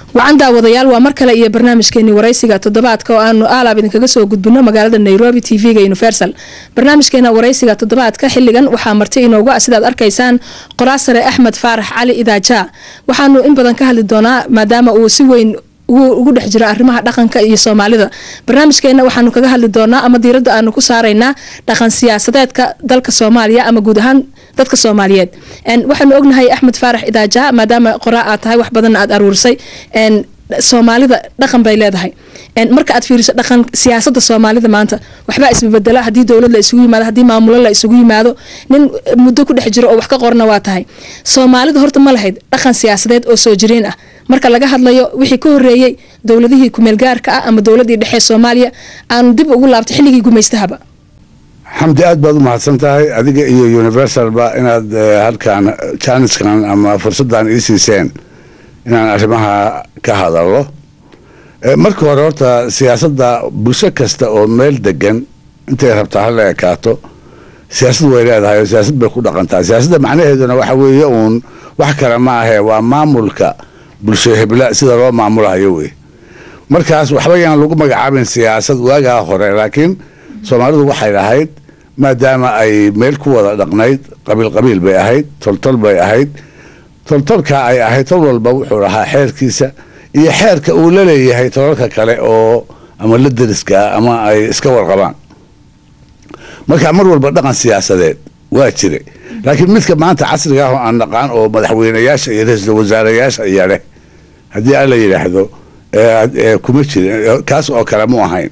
wacan daawadayaal waa mar kale iyo barnaamijkeeni waraysiga toddobaadka oo aanu aalaab idinkaga soo gudbino magaalada nairobi t v-ga universal barnaamijkeena waraysiga toddobaadka xiligan waxaa marti inoogu ah sidaad arkaysaan qoraasare axmed faarax cali idaaja waxaanu in badan ka hadli doonaa maadaama uu si weyn ugu dhex jiro arrimaha dhaqanka iyo soomaalida barnaamijkeena waxaanu kaga hadli doonaa ama diiradda aanu ku saaraynaa dhaqan siyaasadeedka dalka soomaaliya ama guud ahaan dadka soomaaliyeed waxaanu ognahay axmed faarax idaaja maadaama qoraa aad tahay wax badanna aad aruurisay soomaalida dhaqan bay leedahay marka aad fiiriso dhaqan siyaasada soomaalida maanta waxbaa isbabedela hadii dowlad la isugu yimaado hadii maamulo la isugu yimaado nin muddo ku dhex jiro oo wax ka qorna waa tahay soomaalida horta ma lahayd dhaqan siyaasadeed oo soo jireen ah marka laga hadlayo wixii ka horeeyey dowladihii kumeelgaarka ah ama dowladii dhexe soomaaliya aanu dib ugu laabtay xilligii gumaystahaba xamdi aad baad u mahadsan tahay adiga iyo universalba inaad halkan jaaniskan ama fursaddan ii siiseen inaan arrimaha ka hadallo marka hore horta siyaasadda bulsho kasta oo meel degan intay rabtaa hala ekaato siyaasad way leedahay oo siyaasad bay ku dhaqantaa siyaasadda macnaheeduna waxa weeye uun wax kale ma ahee waa maamulka bulsho hebla sida loo maamulahayo wey markaas waxba yaan lagu magacaabin siyaasad waagaa hore laakiin soomaalidu waxay lahayd maadaama ay meel ku wada dhaqnayd qabiil qabiil bay ahayd toltol bay ahayd toltolkaa ay ahayd tol walba wuxuu lahaa xeerkiisa iyo xeerka uu la leeyahay tolalka kale oo ama la deriska ama ay iska warqabaan marka mar walba dhaqan siyaasadeed waa jira laakiin midka maanta casriga ah oo aan naqaan oo madaxweyneyaasha iyo ra-iisul wasaarayaasha iyo leh haddii alla yidhaahdo kuma jirin kaas oo kale mu ahayn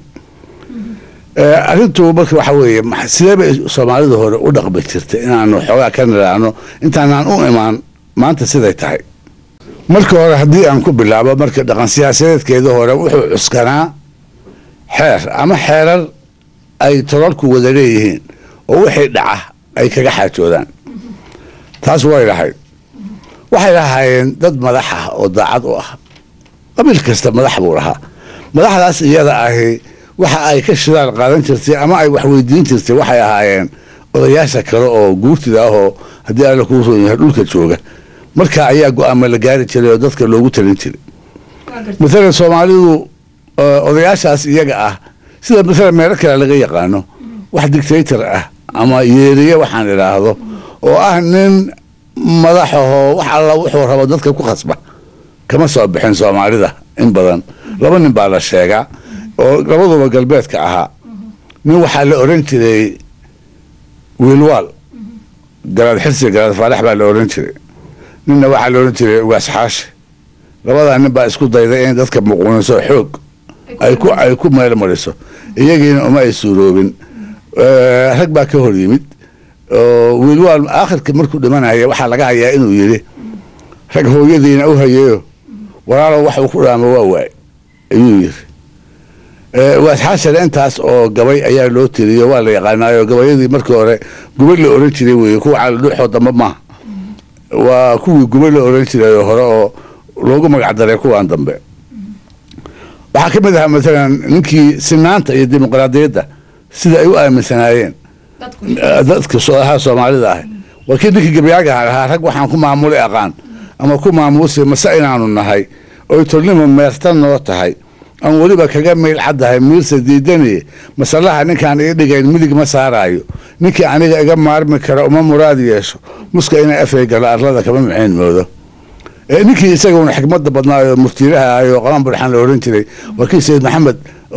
arrintu marka waxa weeye sidee bay soomaalidu hore u dhaqmi jirtay inaanu xoogaa ka niraano intaanaan u imaan maanta siday tahay marka hore haddii aan ku bilaabo marka dhaqan siyaasadeedkeeda hore wuxuu cuskanaa xeer ama xeerar ay tolalku wada leeyihiin oo wixii dhaca ay kaga xaajoodaan taas way lahayd waxay lahaayeen dad madax ah oo daacad u ah qabiil kasta madax buu lahaa madaxdaas iyada ahi waxa ay ka shidaal qaadan jirtay ama ay wax weydiin jirtay waxay ahaayeen odayaasha kale oo guurtida ah oo haddii alla kuu roon yahay dhulka jooga marka ayaa go-aama la gaari jiray oo dadka loogu talin jiray maalan soomaalidu odayaashaas iyaga ah sida maalan meelo kale laga yaqaano wax dictator ah ama yeeriye waxaan idhaahdo oo ah nin madaxahoo wax alla wuxuu rabo dadka ku khasba kama soo bixin soomaalida in badan laba nin baa la sheegaa oo labaduba galbeedka ahaa nin waxaa la oran jiray wiilwaal garaad xirsi garaad faarax baa la oran jiray ninna waxaa la oran jiray ugaas xaashi labadaa nin baa isku dayday in dadka muquuniso xoog ay ku ay ku meel mariso iyagiina uma ay suuroobin rag baa ka hor yimid oo wiilwaal aakhirka markuu dhimanaya waxaa laga hayaa inuu yidhi rag hooyadiina u hayeyo walaalow wax uu ku dhaamo waa waay ayuu yiri waasxaashare intaas oo gabay ayaa loo tiriyo waa la yaqaanaayo gabayadii markii hore gubay la oran jiray weye kuwa calidhuuxoo dambe maaha waa kuwii gubay la oran jiray hore oo loogu magacdaray kuwan dambe waxaa ka mid ahaa maalan ninkii sinaanta iyo dimuqraadiyadda sida ay u aaminsanaayeen dadka ha soomaalida ah waa kii ninkii gabayaaga lahaa rag waxaan ku maamuli aqaan ama ku maamuusi mase inaanu nahay oy tolnimo meerta noo tahay aan weliba kaga meyl caddahay miirsa diidani masalaha ninkaan ii dhigayn midig ma saaraayo ninkii aniga iga maarmi kara uma muraad yeesho muska inay afay galo arlada kama maxayn moodo ninkii isaguna xikmada badnaayo muftiiraha ahay oo qaban burxaan la oran jiray warkii sayid maxamed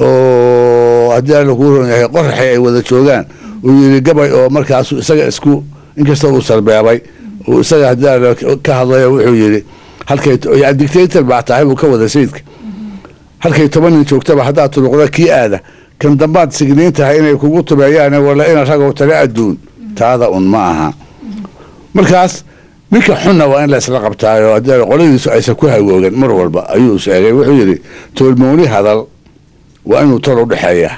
oo haddii alla kuu ron yahay qoraxi ay wada joogaan uu yidhi gabay oo markaasu isaga isku inkastoo uu sarbeebay uu isaga haddii alla ka hadlayo wuxuu yidhi halkay dictator baa tahay buu ka wada sayidka halkay toban nin joogtaba haddaad turuqda kii aada kan dambaad signiin tahay inay kugu tubeeyaan wala ina ragow tale adduun taada un ma aha markaas ninka xunna waa in la isla qabtaayo haddii qoladiisu aysan ku hagoogan mar walba ayuu sheegay wuxuu yidhi toolmooni hadal waa inuu tol u dhexeeyaa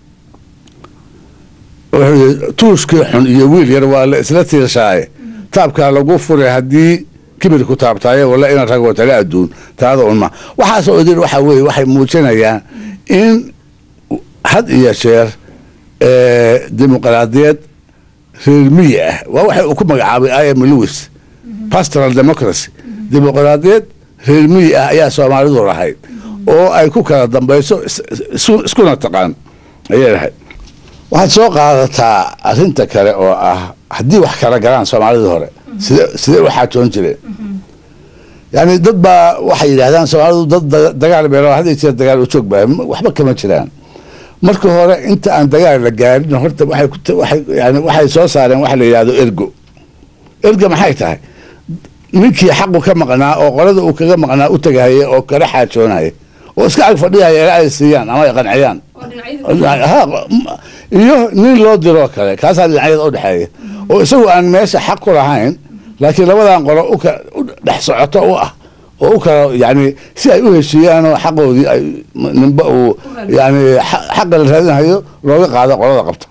wuxuu yidhi tuushkii xun iyo wiil yar waa la isla tiirshaaye taabkaa lagu furay haddii kibir ku taabtaaye wala ina ragoo tale adduun taada un ma waxaasoo idin waxaa weeye waxay muujinayaan in had iyo jeer dimuqraadiyad reer miyi ah waa waxay uu ku magacaabay im lewis pastoral democracy dimuqraadiyad reer miyi ah ayaa soomaalidu lahayd oo ay ku kala dambayso iskuna taqaan ayay lahayd waxaad soo qaadataa arrinta kale oo ah haddii wax kala galaan soomaalidii hore side sidee u xaajoon jireen yani dad baa waxay yidhahdaan soomaalidu dad dagaal beelo had iyo jeer dagaal u joog baa waxba kama jiraan marka hore inta aan dagaal la gaarin horta waxay ku waxay yani waxay soo saareen waxa la yidhahdo ergo erga maxay tahay ninkii xaqu ka maqnaa oo qolada uu kaga maqnaa u tagahaya oo kala xaajoonaya oo iska ag fadhiyaya ilaa ay siiyaan ama ay qanciyaan iyo nin loo diroo kale kaasaa dhinacyada u dhexeeya oo isagu aan meesha xaq ku lahayn laakiin labadan qolo u dhex socoto u ah oo u kala yani si ay u heshiiyaanoo xaqoodii ay ninba uu yani xaqa la raadinayo looga qaado qolada qabta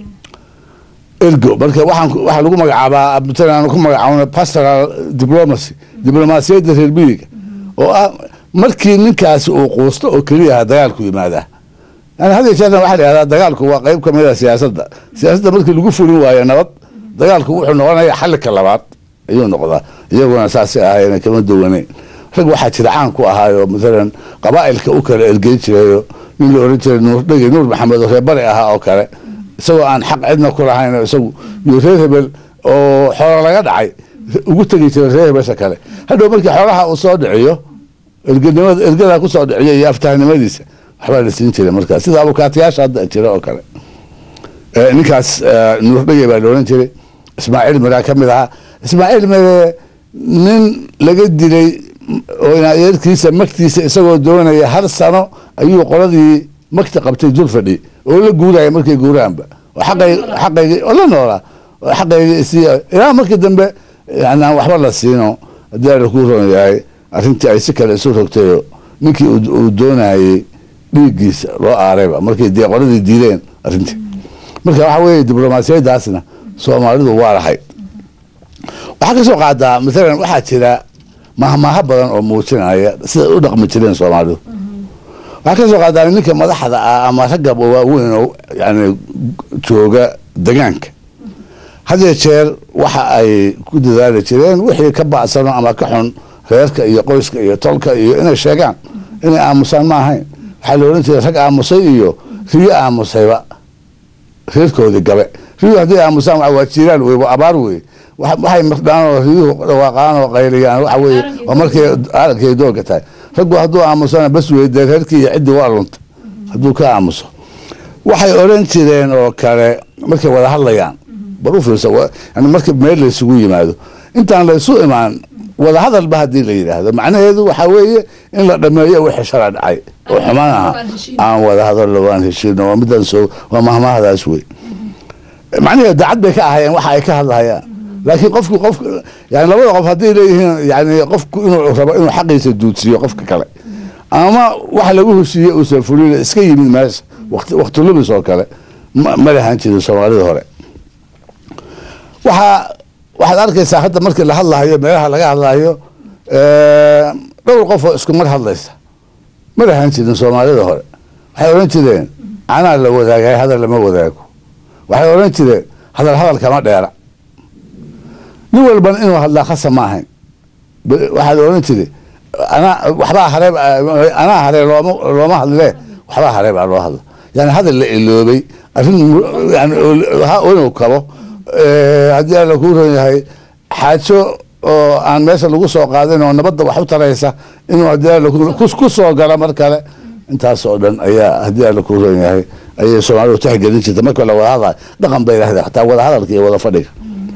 ergo marka waxaan waxaa lagu magacaabaa matalan ku magacaabna pastoral diplomacy diblomaasiyadda reer miyiga oo ah markii ninkaasi uu quusto oo keliya aha dagaalku yimaadaa yani had jeerna waxaa la yihahdaa dagaalku waa qeyb kamid a siyaasadda siyaasadda markii lagu fulin waayo nabad dagaalku wuxuu noqonaya xalika labaad ayuu noqdaa iyaguna saasay ahaayeen kama duwaneyn rag waxaa jira caan ku ahaayo matalan qabaa'ilka u kala ergeyn jirayo nin la oran jiray nuur dhegi nuur maxamed oo reer bari ahaa oo kale isagoo aan xaq cidna ku lahayn isagu iyo reer hebel oo xoolo laga dhacay ugu tegi jiray reer hebesha kale hadhow markii xoolaha uu soo dhiciyo erganimada ergadaa kusoo dhiciyo iyo aftahnimadiisa waxbaa la siin jiray markaas sida abukaatayaasha hadda jira oo kale ninkaas nuur dhege baa la oran jiray ismaaciil miraa ka mid ahaa ismaaciil mire nin laga dilay oo inadeerkiisa magtiisa isagoo doonaya hal sano ayuu qoladii magta qabtay dul fadhi oo la guuraya markay guuraanba oo xaqay xaqaygi oo la noolaa oo xaqaygi isii ilaa markii dambe yani aan waxba la siino haddii ala kuu roon yahay arrintii ay si kale isu rogtayo ninkii uu doonayey dhiiggiisa loo aarayba markay dee qoladii diideen arrintii marka waxa weeye diblomaasiyadaasna soomaalidu waa lahayd waxaa ka soo qaadaa maalan waxaa jira mahmaaha badan oo muujinaya siday u dhaqmi jireen soomaalidu waxaa ka soo qaadaa ninka madaxda ah ama ragga waaweyn oo yani jooga degaanka hadee jeer waxa ay ku dadaali jireen wixii ka bacsano ama ka xun reerka iyo qoyska iyo tolka iyo inay sheegaan inay aamusaan ma ahayn waxaa la odhan jiray rag aamusay iyo riyo aamusayba reerkoodii gabe riyuhu hadday aamusaan waa jiiraan wey waa abaar wey waxay mardhaan oo riyuhu dhawaaqaan oo qayliyaan waxa weye waa markay arankay doolka tahay raggu hadduu aamusana bas wey dee reerkii iyo ciddii waa lunta hadduu ka aamuso waxay odhan jireen oo kale markay wada hadlayaan bal u fiirsa yani marka meel laysugu yimaado intaan laysu imaan wada hadalba haddii la yidhaahdo macnaheedu waxaa weeye in la dhameeyo wixii shala dhacay oo xumaan aha aan wada hadallo waan heshiino waa midaan soo waa mahmahadaas wey macnaheedu dacad bay ka ahayeen waxa ay ka hadlahayaan laakiin qofku qof yani labada qof hadday leeyihiin yani qofku inuu rabo inuu xaqiisa duudsiiyo qofka kale ama wax lagu heshiiye uusan fulin iska yimid meesha waqti waqti lumis oo kale ma lahan jirin soomaalida hore waxaa waxaad arkaysaa hadda markii la hadlahayo meelaha laga hadlahayo dhowr qof oo isku mar hadlaysa ma lahan jirin soomaalida hore waxay odhan jireen canaa la wadaagay hadal lama wadaago waxay odhan jireen hadal hadal kama dheera nin walban inuu hadlaa khasa ma ahayn waxaad odhan jiri anaa waxbaa haree anaa haree looma looma hadlee waxbaa haree baa loo hadla yani hadal la iloobay arrin yani inuu kabo haddii alla kuu ron yahay xaajo oo aan meesha lagu soo qaadin oo nabadda wax u taraysa inuu haddii alla ku soo gala mar kale intaas oo dhan ayaa haddii alla kuu ron yahay ayay soomaalidu tixgelin jirta marka la wada hadlayo dhaqan bay lahayd xataa wada hadalka iyo wada fadhiga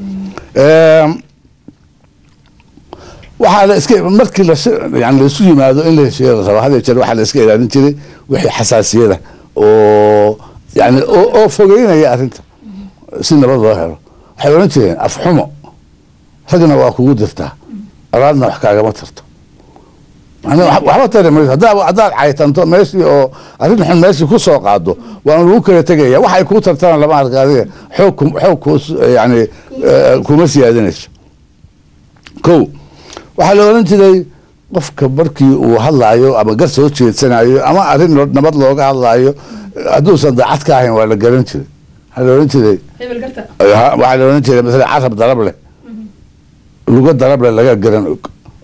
waxaa la iska markii la yani laisu yimaado in la heshiiya la rabo hadee jeer waxaa la iska ilaalin jiray wixii xasaasiyada oo yani oo fogeynaya arrinta si nabad loo helo waxay odhan jireen afxumo ragna waa kugu dirtaa alaadna wax kaagama tarto waxba tari mayso haddaad caytanto meeshii oo arrin xun meeshii ku soo qaado waana lagu kala tegaya waxay kuu tartana lama arka adiga xoog xoog ku yani kuma siyaadinayso ko waxaa la odhan jiray qofka markii uu hadlaayo ama gar soo jeedsanayo ama arrin nabad looga hadlaayo hadduusan daacad ka ahayn waa la garan jiray waxaa la odhan jiray waxaa la odhan jiray masala carab darab leh luga darab leh laga garan og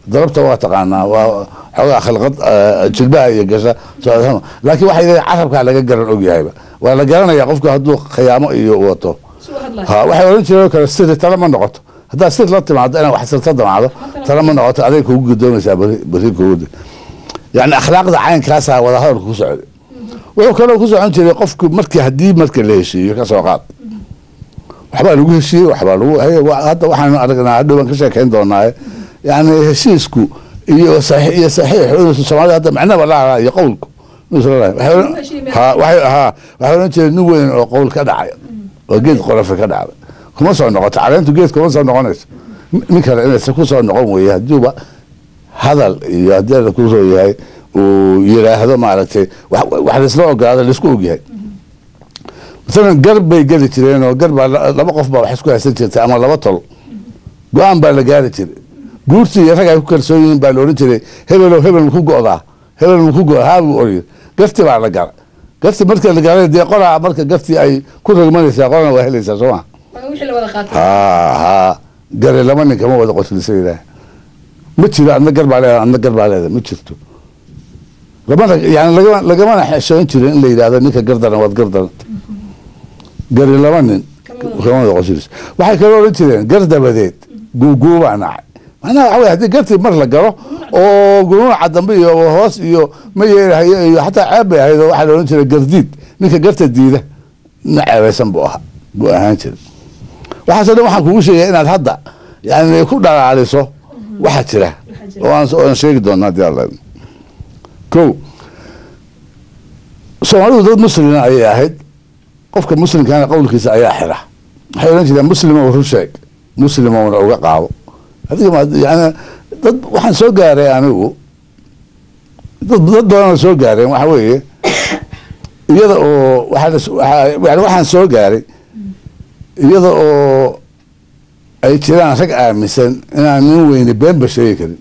darabta waa taqaanaa waa xoogaa khalqad eh, jilbaha iyo gasha soo- laakiin waxay leedahay carabkaa laga garan ogyahayba waa la garanaya qofku hadduu khiyaamo iyo wato ha waxay oran jireen oo kale siri tala ma noqoto haddaad sir la timaado inaad wax sirta damacdo tala ma noqoto aday kugu gudoomaysaa beri beri kugu yani akhlaaqda caynkaasaa wadahadalku ku socday wuxuu kaloo ku socon jiray qofku markii haddii marka la heshiiyo ka soo qaad waxbaa lagu heshiiyey waxbaa lagu haye wa- hadda waxaanu aragnaa hadhow baan ka sheekayn doonaaye yani heshiisku iyo saxiix iyo saxiix inuusan soomaalida hadda macnaba lahaa iyo qowlku inuusan lahayn. Waxay oran- heshiiyey ha waxay ha waxay oran jireen nin weyn oo qowl ka dhacay oo geed qorafe ka dhacday kuma soo noqoto caleentu geed kuma soo noqonayso nin kale inaysa ku soo noqon weeye haddiiba hadal iyo haddii la kusoo yahay uu yiraahdo maaragtay wax wax laisla ogolaado laisku ogyahay masalan gar bay geli jireen oo gar baa la- laba qof baa wax isku haysan jirtay ama laba tol go-aan baa la gaari jiray guurtii iyo rag ay ku kalsoon yihiin baa la odhan jiray hebelow hebel maku go'daa hebel maku go'da haa buu oriyay garti baa la gara garti marka la garay dee qoraa marka gartii ay ku ragmanaysaa qorana waa helaysaa soo ma ha ha gare laba nin kama wada qoslisa ilaahay ma jiro adna gar baa leedahay adna gar baa leedahay ma jirto lamana yani lagama lagamana xeshoon jirin in la yidhahdo ninka gardaran waad gardaran gari laba nin kama wada qoslisa waxay kaloo odhan jireen gar dabadeed guuguubaa nacay macnaha waxa wey haddii gartii mar la galo oo gunuuca dambe iyo hoos iyo ma yeelahayo iyo xataa ceeb bay ahayd oo waxaa la odhan jiray gardiid ninka garta diida nin ceebaysan buu ahaa buu ahaan jiray waxaasoo dhan waxaan kugu sheegaya inaad hadda yani ku dhalaaliso waxa jira oo aan oo aan sheegi doona haddii alla idmo. ko soomaalidu dad muslima ayay ahayd qofka muslimkaana qowlkiisa ayaa xira waxay odhan jireen muslimow run sheeg muslimowna uga qaado adiga ma yani dad waxaan soo gaaray anigu dad dad badan oo soo gaareen waxa weeye iyada oo waxaa la s- waxaa- yani waxaan soo gaaray iyada oo ay jiraan rag aaminsan inaan nin weyne beenba sheegi karin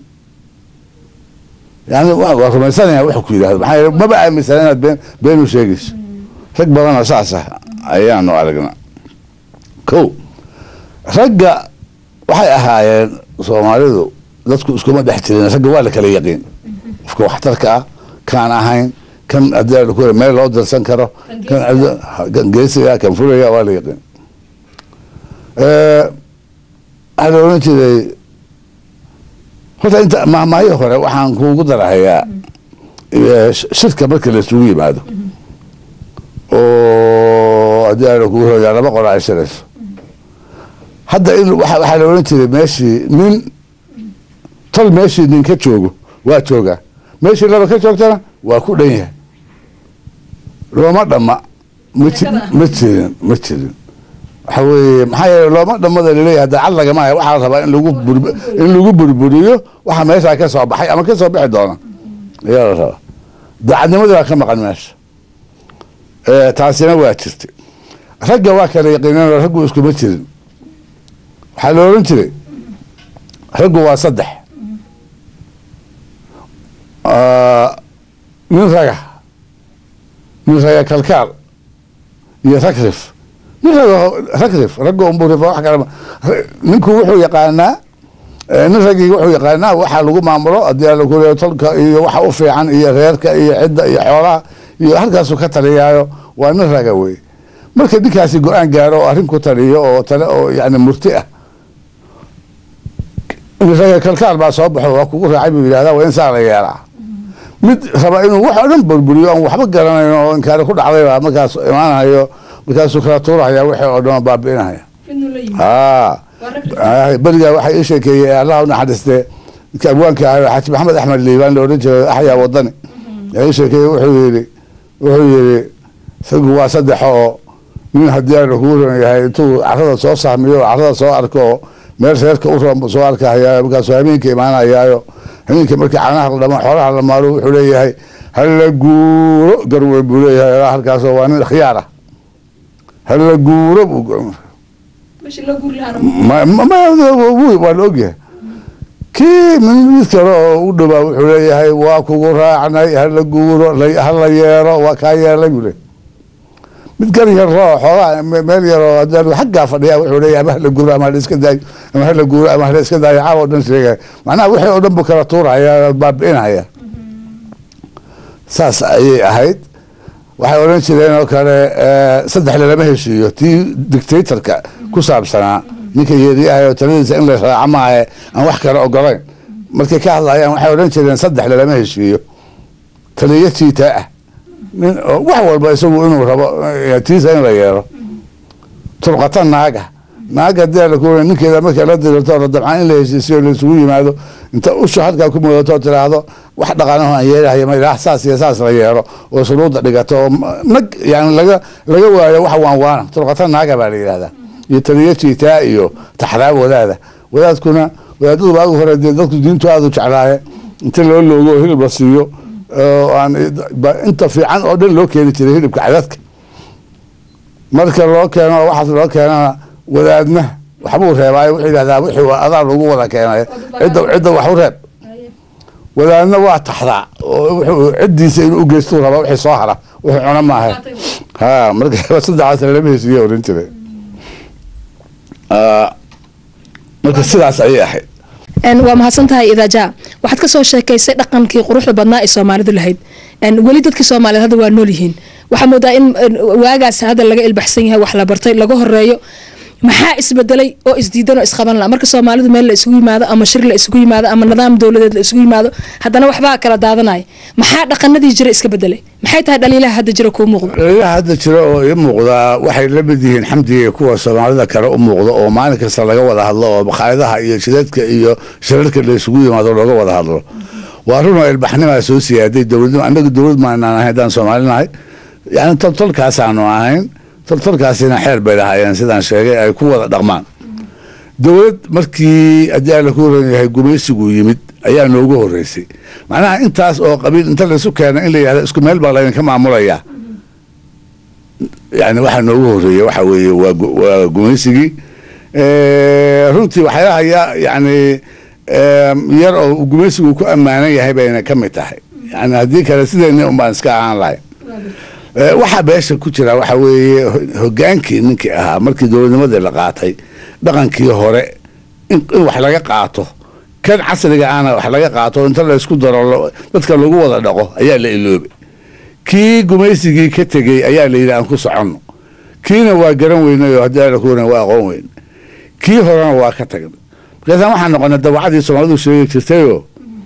yani wa- waa rumaysanaya wuxuu ku yidhahdo maxaa yeele maba aaminsan inaad been been u sheegayso rag badan oo saas ah ayaanu aragnaa ko ragga waxay ahaayeen soomaalidu dadku iskuma dhex jirin ragga waa la kala yaqiin qofka waxtarka ah kaan ahayn kan haddii la ku meel loo dirsan karo kan adi- kan geesiga kan fulaya waa la yaqiin Eh, waxaa la odhan jiray horta inta mahmaayo hore waxaan kuugu darahayaa eh, sh- shirka marka la isugu yimaado oo haddii aana kugu hoyaa laba qora ay shirayso hadda in waxa waxaa la odhan jiray meeshii nin tol meeshii nin ka joogo waa joogaa meeshii laba ka joogtana waa ku dhan yahay looma dhamma ma ji- ma jirin ma jirin waxa weeye maxaa yeele looma dhammada laleeyahay hadda cad lagama haya waxaa la rabaa in lagu bur in lagu burburiyo waxa meeshaa ka soo baxay ama ka soo bixi doona ayaa la rabaa daacadnimadii baa ka maqan meesha Eh, taasina waa jirtay ragga waa kala yaqiineen oo raggu iskuma jirin waxaa la odhan jiray raggu waa saddex Ah, nin raga nin raga kalkaal iyo ragrif nin raga ragrif ragga unbuu rifa wax kale ma- ra- ninku wuxuu yaqaanaa eh, nin raggii wuxuu yaqaanaa waxa lagu maamulo haddii ala kuleeyo tolka iyo waxa u fiican iyo reerka iyo cidda iyo xoolaha iyo halkaasuu ka taliyaayo waa nin raga wey marka ninkaasi go-aan gaaro oo arrin ku taliyo oo tale oo yani murti ah raga kalkaal baa soo baxo waa kugu raacay buu yidhahdaa waa in saa la yeelaa mid raba inuu wax oo dhan burburiyo aan waxba garanayn oo inkaari ku dhacday baa markaas imaanayo markaasuu kala tuurahaya wixii oo dhan oo baabi'inaya haa Ah, berigaa waxay ii sheekeeyey allah u naxariiste ninka abwaanka ahaa xaaji maxamed axmed liibaan la odhan jiray axyaa wadani yaa ii sheekeeyey wuxuu yidhi wuxuu yidhi isagu waa saddex oo nin haddii aan kugu ron yahay intuu carada soo sahmiyo oo carada soo arko oo meel reerka u roon buu soo arkahaya markaasuu habeenka imaanayaayo habeenka markii caanaha la dhamo xoolaha la maalo wuxuu leeyahay hala guuro garwe buu leeyahay ilaa halkaasoo waa nin khiyaar ah hala guuro buu ma- ma- ma- wu- waa la ogyahay kii mid mid kale oo u dhowaa wuxuu leeyahay waa kugu raacnay hala guuro la- hala yeero waa kaa yeelay buu leeyahay mid gar yar oo xoogaa meel yaroo haddii xaggaa fadhiya wuxuu leeyahay ama hala guuro ama hala iska daayo ama hala guuro ama hala iska daayo caawa o dhan sheegaya macnaha wixii oo dhan buu kala tuuraya baabi'inaya saas ayay ahayd waxay odhan jireen oo kale saddex lalama heshiiyo tii dictatorka ku saabsanaa ninka yeeriyahay oo taladiisa in la raaco maahe aan wax kale ogolayn markay ka hadlayaan waxay odhan jireen saddex lalama heshiiyo taliyo jiitaa ah nin wax walba isagu inuu rabo tiisa in la yeelo turqata naaga naaga hadii laku ninkeeda markay la dirirto la dabcaan in la heshiisiyo laisugu yimaado inta usha halkaa ku mudato tiraahdo wax dhaqaanaho aan yeelahay ma ilaah saas iyo saas la yeelo oo shuruudda dhigato oo nag yani laga laga waayo wax waan waana turqata naaga baa la yidhahdaa iyo taliyo jiitaa iyo taxraa wadaada wadaadkuna wadaadadu waagi hore dee dadku diintu aada u jeclaaye inta loo loogo oo hilib la siiyo aan inta fiican oo dhan loo keeni jiray hilibka cadadka marka loo keeno waxaas loo keenana wadaadna waxbuu reebaayo wuxuu yidhahdaa wixii adaa lagu wada keenay cidda cidda wax u reeb wadaadna waa taxdaa oo wuxuu ciddiisa inuu ugeystuu rabaa wixii soo hara wuxuu cuna maaha ha marka saddexaas lama hesiiye oran jiray marka sidaas ayay ahayd waa mahadsantahay idaaja waxaad kasoo sheekaysay dhaqankii quruxda badnaa ee soomaalidu lahayd weli dadkii soomaaliyeed hadda waa nool yihiin waxaa moodaa in waagaas hadda laga ilbaxsan yahay wax la bartay laga horeeyo maxaa isbedelay oo isdiidan oo isqaban la marka soomaalidu meel la isugu yimaado ama shir la isugu yimaado ama nidaam dowladeed la isugu yimaado haddana waxbaa kala daadanaya maxaa dhaqanadii jira iska bedelay maxay tahay dhaliilaha hadda jira kuu muuqda dhaliilaha hadda jira oo ii muuqdaa waxay la mid yihiin xamdiga kuwa soomaalida kale u muuqda oo maalin kasta laga wada hadlo oo bakhaayadaha iyo jidadka iyo shirarka la isugu yimaado looga wada hadlo waa run oo ilbaxnimaa soo siyaaday dowladnimo annaga dowlad maanaan ahayn haddaan soomaalinahay yani toltolkaasaanu ahayn toltolkaasina xeer bay lahaayeen sidaan sheegay ay ku wada dhaqmaan dowlad markii haddii alla ku horan yahay gumaysigu yimid ayaa noogu horeysay macnaha intaas oo qabiil inta laysu keena in la yihahdo isku meel baa laydinka maamulayaa yani waxaa noogu horeeya waxa weeye waa waa gumaysigii runtii waxyaalaha ya yani yar oo gumaysigu ku ammaanan yahay bayna ka mid tahay yani haddii kale sideeni un baan iska ahaan lahay waxaa beesha ku jira waxa weeye hogaankii ninkii ahaa markii dowladnimadii la qaatay dhaqankii hore in wax laga qaato kan casriga ahna wax laga qaato inta laysku daro dadka lagu wada dhaqo ayaa la iloobay kii gumaysigii ka tegey ayaa la yidhi aan ku soconno kiina waa garan weynay oo haddii ala kuwan waa aqoon weyn kii horena waa ka tagnay markaasaan waxaan noqonay dawacadii soomaalidu sheegi jirtayoo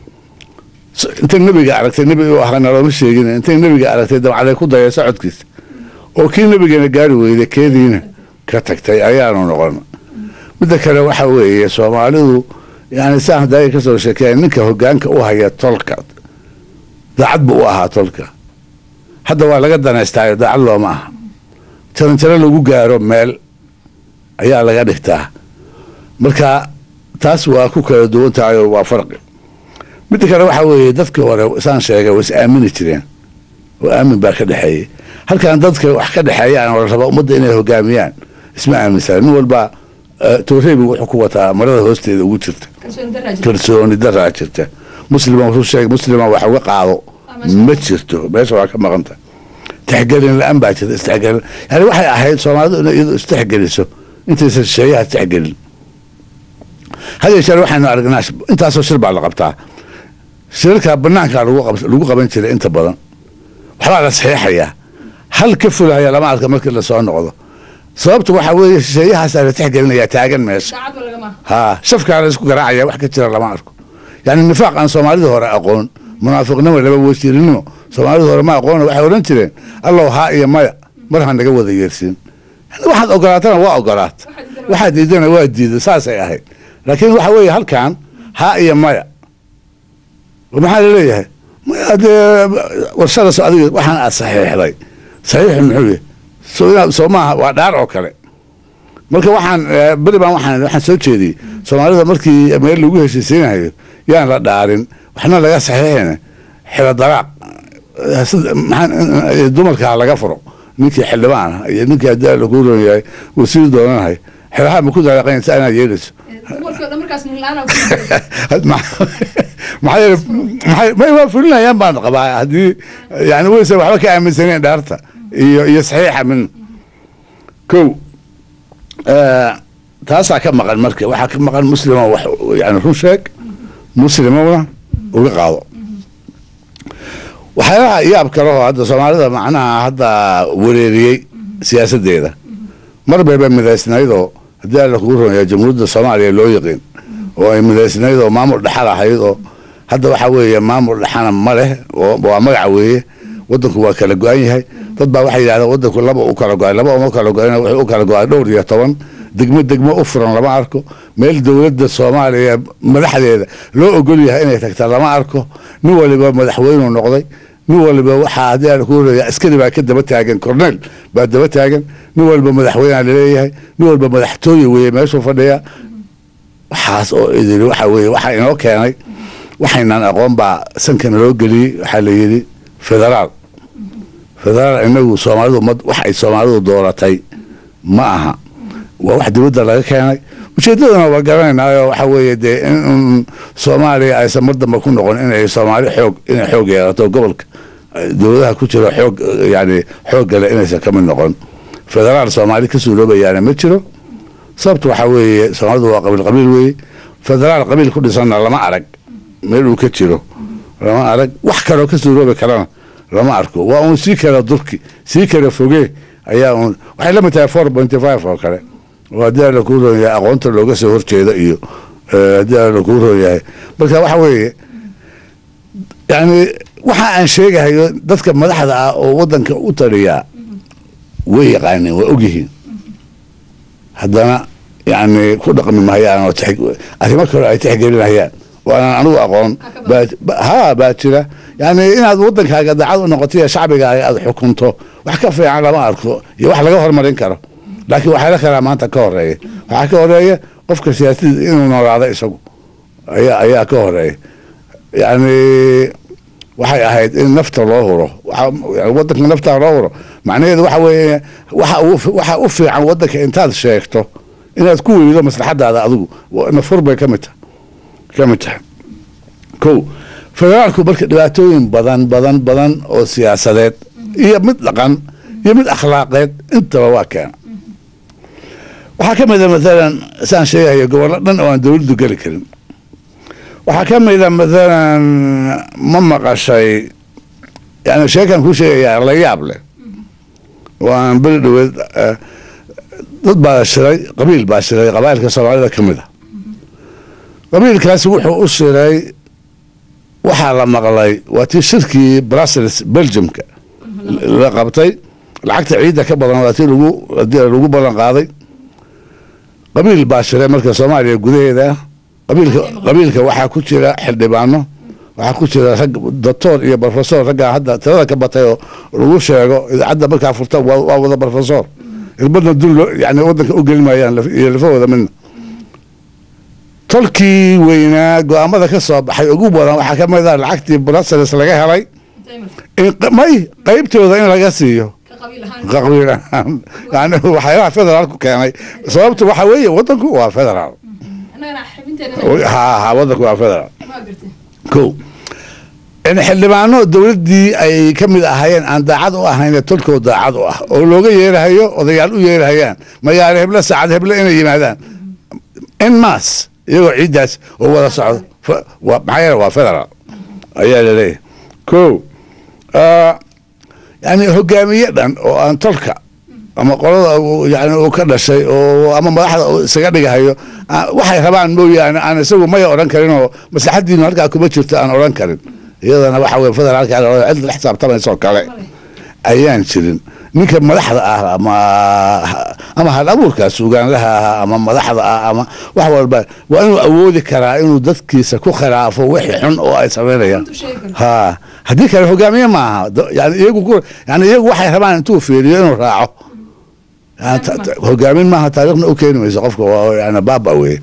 intay nebiga aragtay nebi u ahana looma sheegin intay nebiga aragtay dabcaday ku daya socodkiisa oo kii nebigeena gaari weyday keediina ka tagtay ayaanu noqon midda kale waxa weeye soomaalidu yani saan hadaaga kasoo sheekeeya ninka hogaanka u haya tolka daacad buu u ahaa tolka hadda waa laga danaystaayo daacad looma aha jaranjaro lagu gaaro meel ayaa laga dhigtaa marka taas waa ku kala duwan tahay oo waa farqi midda kale waxaa weeye dadkii hore saan sheegay way is aamini jireen oo aamin baa ka dhexeeyey halkan dadka wax ka dhexeeyaan oo la raba ummadda inay hogaamiyaan isma aaminsana nin walba tooreebi wuxuu ku wataa marada hoosteeda ugu jirta kalsooni daraa jirta muslima wuxuu sheegay muslima wax uga qaado ma jirto meesha waa ka maqanta tixgelin la-aan baa jirta istixgelin yani waxay ahayd soomaalidu inay iyadu istixgeliso intaysan sheeyaha istixgelin had yeeshee waxaynu aragnaa intaasoo shir baa la qabtaa shirarka banaankaa lagu qaban jiray inta badan waxbaa la saxiixayaa hal ka fulaya lama arka markii lasoo noqdo sababta waxaa weeye shisheeyahaasaa la tixgelinaya taagan meesha ha shafkaa la isku garaacaya wax ka jira lama arko yani nifaaq aan soomaalida hore aqoon munaafiqnimo laba wasiirinimo soomaalida hore ma aqoona waxay odhan jireen allow haa iyo maya mar ha naga wada yeersiin waxaad ogolaatana waa ogolaat waxaad diidana waa diida saasay ahayd laakiin waxa weeye halkan haa iyo maya maxaa laleeyahay maya dee warshadaas adiga waxaan aad saxiixday saxiixu muxuu yahay so inaad soo maaha waa dhaar oo kale marka waxaan beri baan waxaan waxaan soo jeediyey soomaalida markii meel lagu heshiisiinayo yaan la dhaarin waxna laga saxiixina xilo daraaq maxaa dumarkaa laga furo ninkii xildhibaan ah iyo ninkii haddii lagu ron yahay wasiir doonanahay xilaha ma ku daraaqaynaysa inaad yeelayso maxaa yeele may waa fulinayaan baan qabaa haddii yani waysan waxba ka aaminsaneen dhaarta iyo iyo saxiixa min kow taasaa ka maqan marka waxaa ka maqan muslima wax yani run sheeg muslimona uga qaado waxyaalaha yaab kalehoo hadda soomaalida macnaha hadda wareeriyey siyaasadeeda mar bayba midaysnaydoo haddii alla kugu runaya jamhuuriyadda soomaaliya loo yiqiin oo ay midaysnaydoo maamul dhexal ahayd oo hadda waxaa weeye maamul dhexana ma leh waa magaca weeye wadanku waa kala go-an yahay dad baa waxay yidhahdeen wadanku laba u kala go-ay laba uma kala go-an wuxuu u kala go-ay dhowr iyo toban degmo degmo u furan lama arko meel dowladda soomaaliya madaxdeeda loo ogol yahay inay tagta lama arko nin waliba madaxweynuu noqday nin waliba waxaa haddii aan ku horaya askari baa ka daba taagan cornel baa daba taagan nin waliba madaxweynea laleeyahay nin walba madaxtooye weeye meeshuu fadhiya waxaas oo idiri waxa weeye waxaa inoo keenay waxaynan aqoon baa sankana loo geliyey waxaa la yidhi federaal federaal inagu soomaalidu ma wax ay soomaalidu dooratay ma aha waa wax dibadda laga keenay ujeedadana waa garanaynaayo waxa weeye dee in soomaaliya aysan mar dambe ku noqon inay soomaali xoog inay xoog yeelato gobolka dowladaha ku jiro xoog yani xoog gale inaysan ka mid noqon federaal soomaali ka suuroobayaana ma jiro sababta waxaa weeye soomaalidu waa qabiil qabiil weeye federaal qabiil ku dhisanna lama arag meel uu ka jiro lama arag wax kaloo ka suuroobi karana lama arko waa uun sii kala durki sii kala foge ayaa uun waxay la mid tahay four pointy five oo kale oo haddii alla kuu roon yahay aqoonta looga soo horjeedo iyo haddii alla kuu roon yahay marka waxa weeye yani waxa aan sheegahayo dadka madaxda ah oo wadanka u taliyaa way yaqaaneen waa ogyihiin haddana yani ku dhaqmi mahayaan oo arrimo kale ay tixgelinayaan oo aanan anigu aqoon ha baa jira yani inaad wadankaaga daacad u noqoto shacbigaaga aad xukunto wax ka fiican lama arko iyo wax laga hormarin karo laakiin waxaa la kalaa maanta ka horeeya waxaa ka horeeya qofka siyaasada inuu noolaado isagu ayaa ayaa ka horeeya yani waxay ahayd in nafta loo huro wadanka nafta loo huro macnaheedu waxa weeye waxa u fiican wadanka intaad sheegto inaad ku weydo maslaxadaada adigu nafur bay ka mid tahay ka mid tahay ko federaalku marka dhibaatooyin badan badan badan oo siyaasadeed iyo mid dhaqan iyo mid akhlaaqeed intaba waa keena waxaa ka mida maalan saan sheegahayo gobollo dhan oo aan dowladdu geli karin waxaa ka mida maalan ma maqashay yani sheekan kuu sheegayaa la yaab leh oo aan beri dhaweed dad baa shiray qabiil baa shiray qabaa'ilka soomaalida ka mid a qabiilkaasi wuxuu u shiray waxaa la maqlay waa tii shirkii brussels belgiumka la qabtay lacagta ciidda ka badan waa tii lagu lagu ballan qaaday qabiil baa shiray marka soomaaliya gudaheeda qabiilka qabiilka waxaa ku jira xildhibaano waxaa ku jira rag doctor iyo brofesor raggaa hadda tirada ka batay oo lagu sheego idaacadda markaa furta waa wada brofesor irbadna dul yani wadanka u gelin maayaan iyo lafahooda midna tolkii weynaa go-aamada ka soo baxay ugu badan waxaa ka mid ah lacagtii brussels laga helay may qeybtooda in laga siiyo qabiil ahaan yani waxyaalaha federaalku keenay sababtu waxa weeye wadanku waa federaal ha ha wadanku waa federaal ko in xildhibaano dowladdii ay ka mid ahaayeen aan daacad u ahayn tolkoo daacad u ah oo looga yeerahayo odayaal u yeerahayaan magaalo heble saacad heble inay yimaadaan in maas iyagoo ciiddaas oo wada socdo maxaa yeele waa federaal ayaa laleeyahay ko yani hogaamiye dhan oo aan tolka ama qolada yani uu ka dhashay oo ama madaxda isaga dhigahayo waxay rabaan mooyaane aan isagu maya odhan karin oo maslaxadiinu halkaa kuma jirto aan odhan karin iyadana waxa weye federaalka cid la xisaabtamaysoo kale ayaan jirin ninka madaxda ah ama ama hal abuurkaas ugaanlaha ah ama madaxda ah ama wax walba waa inuu awoodi karaa inuu dadkiisa ku khilaafo wixii xun oo ay samaynayaan ha haddii kale hogaamiye maaha yani iyagu yani iyagu waxay rabaan intuu fiiriyo inuu raaco hogaamin maaha taariikhna u keeni mayso qofka yani baaba weye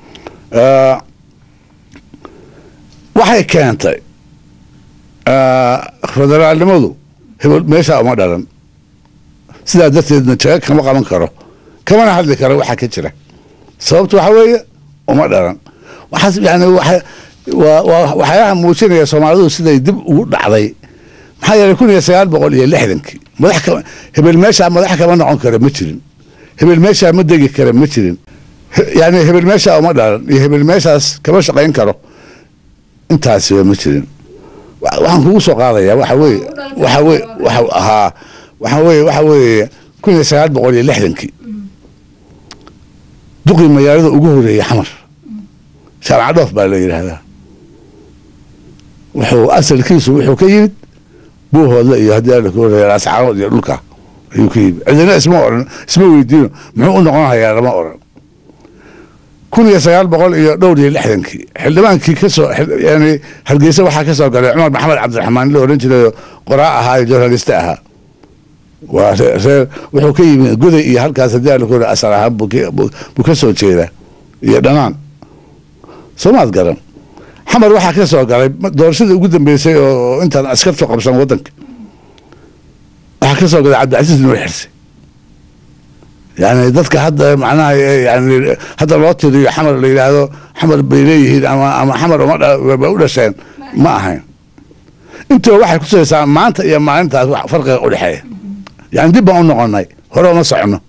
waxay keentay federaalnimadu hebel meeshaa uma dhalan sidaa darteedna jaga kama qaban karo kamana hadli karo waxaa ka jira sababtu waxa weeye uma dhalan waxaas yani waxyaalaha muujinaya soomaalidu siday dib ugu dhacday maxaa yeelay kun iyo sagaal boqol iyo lixdankii madax hebel meeshaa madax kama noqon karo ma jirin hebel meeshaa ma degi kara ma jirin yani hebel meeshaa uma dhalan iyo hebel meeshaas kama shaqayn karo intaasiba ma jirin waxaan kugu soo qaadayaa waxa weye waxa weye waxa ahaa waxa weye waxa weeye kun iyo sagaal boqol iyo lixdankii duqii magaalada ugu horeeyey xamar shaamaca dhoof baa la yidhaahdaa wuxuu asalkiisu wuxuu ka yimid buuhoodla iyo haddii alla ku horeeya ascaanood iyo dhulka ayuu ka yimid cidina isma oran isma weydiino muxuu u noqon hayaa lama oran kun iyo sagaal boqol iyo dhowr iyo lixdankii xildhibaankii kasoo yani hargeysa waxaa ka soo galay cumar maxamed cabdiraxmaan la oran jiray qoraa ahaa iyo journaliste ahaa waa reer wuxuu ka yimid goday iyo halkaas haddii alla ku hore asal ahaan buu ka soo jeedaa iyo dhanaan soomaad garan xamar waxaa ka soo galay doorashadii ugu dambeysay oo intaan askartu qabsan wadanka waxaa ka soo galay cabdicasiis nuur xirse yani dadka hadda macnaha yani hadda loo tiriyo xamar la yidhaahdo xamar bay leeyihiin ama ama xamar uma ba u dhasheen ma ahayn intuba waxay kutusaysaa maanta iyo maalintaas wax farqiga u dhexeeya yani dib baan u noqonay hore uma socono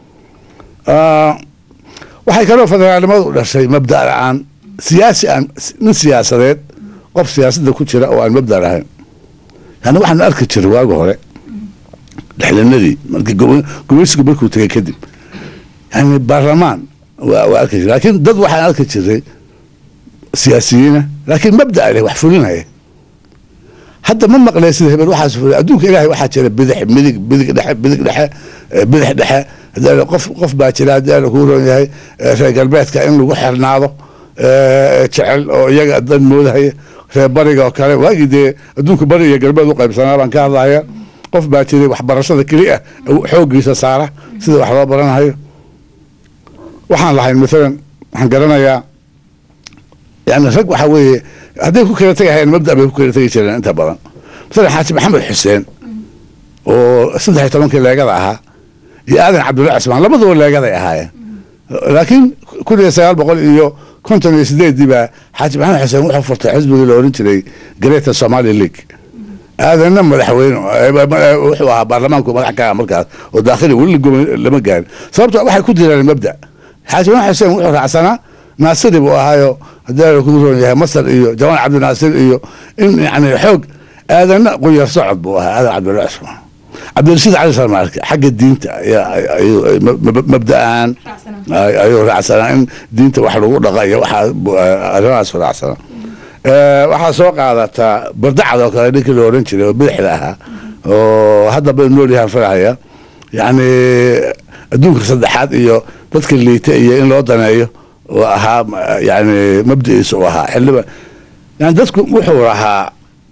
waxay kaloo federaalnimadu u dhashay mabda la-aan siyaasi aan nin siyaasadeed qof siyaasadda ku jira oo aan mabda lahayn yani waxaanu arki jiray waagi hore dhexlanadii markii gumeysigu markuu tegay kadib yani baarlamaan waa arki jiray laakiin dad waxaan arki jiray siyaasiyiina laakiin mabda leh wax fulinaya hadda ma maqlee sida hebel waxaas fulay adduunka ilaahay waxaa jira bidix midig bidig dhexe bidig dhexe bidix dhexe hadii qof qof baa jira haddii alla kuu roon yahay reer galbeedka in lagu xirnaado jecel oo iyaga dan moodahaya reer bariga oo kale waagii dee adduunka bari iyo galbeed u qaybsanaa baan ka hadlaya qof baa jiray waxbarashada keli ah xooggiisa saara sida wax loo baranayo waxaan lahayn maalan waxaan garanayaa yani rag waxaa weeye hadday ku kala tegahayeen mabda bay ku kala tegi jireen inta badan masalan xaaji maxamed xuseen oo saddex iyo tobankii leegada ahaa iyo aadan cabdulla cismaan labaduba leegaday ahaayeen laakiin kun iyo sagaal boqol iyo konton iyo sideedii baa xaaji maxamed xuseen wuxuu furtay xisbigii la oran jiray greater somali league aadanna madaxweyne wuxuu ahaa baarlamaanku madax ka markaas oo daakhili weli lama gaarin sababto waxay ku direen mabda xaaji maxamed xuseen wuxuu raacsanaa naasiri buu ahaayo haddii ku roon yahay masar iyo jawaan cabdinaasir iyo in yani xoog aadanna quyar socod buu ahaa aadan cabdulla cismaan cabdirashiid cali salmaarka xagga diinta mabda-aan ayuu raacsanaa in diinta wax lagu dhaqa iyo waxaa arrimahaas raacsanaa waxaa soo qaadataa bardacad oo kale ninkii la oran jiray oo bidixda ahaa oo hadda ba nool yahaan farahaya yacni adduunka saddexaad iyo dadka liita iyo in loo daneeyo oo ahaa yani mabdiciisa u ahaa xildhiba yani dadku wuxuu lahaa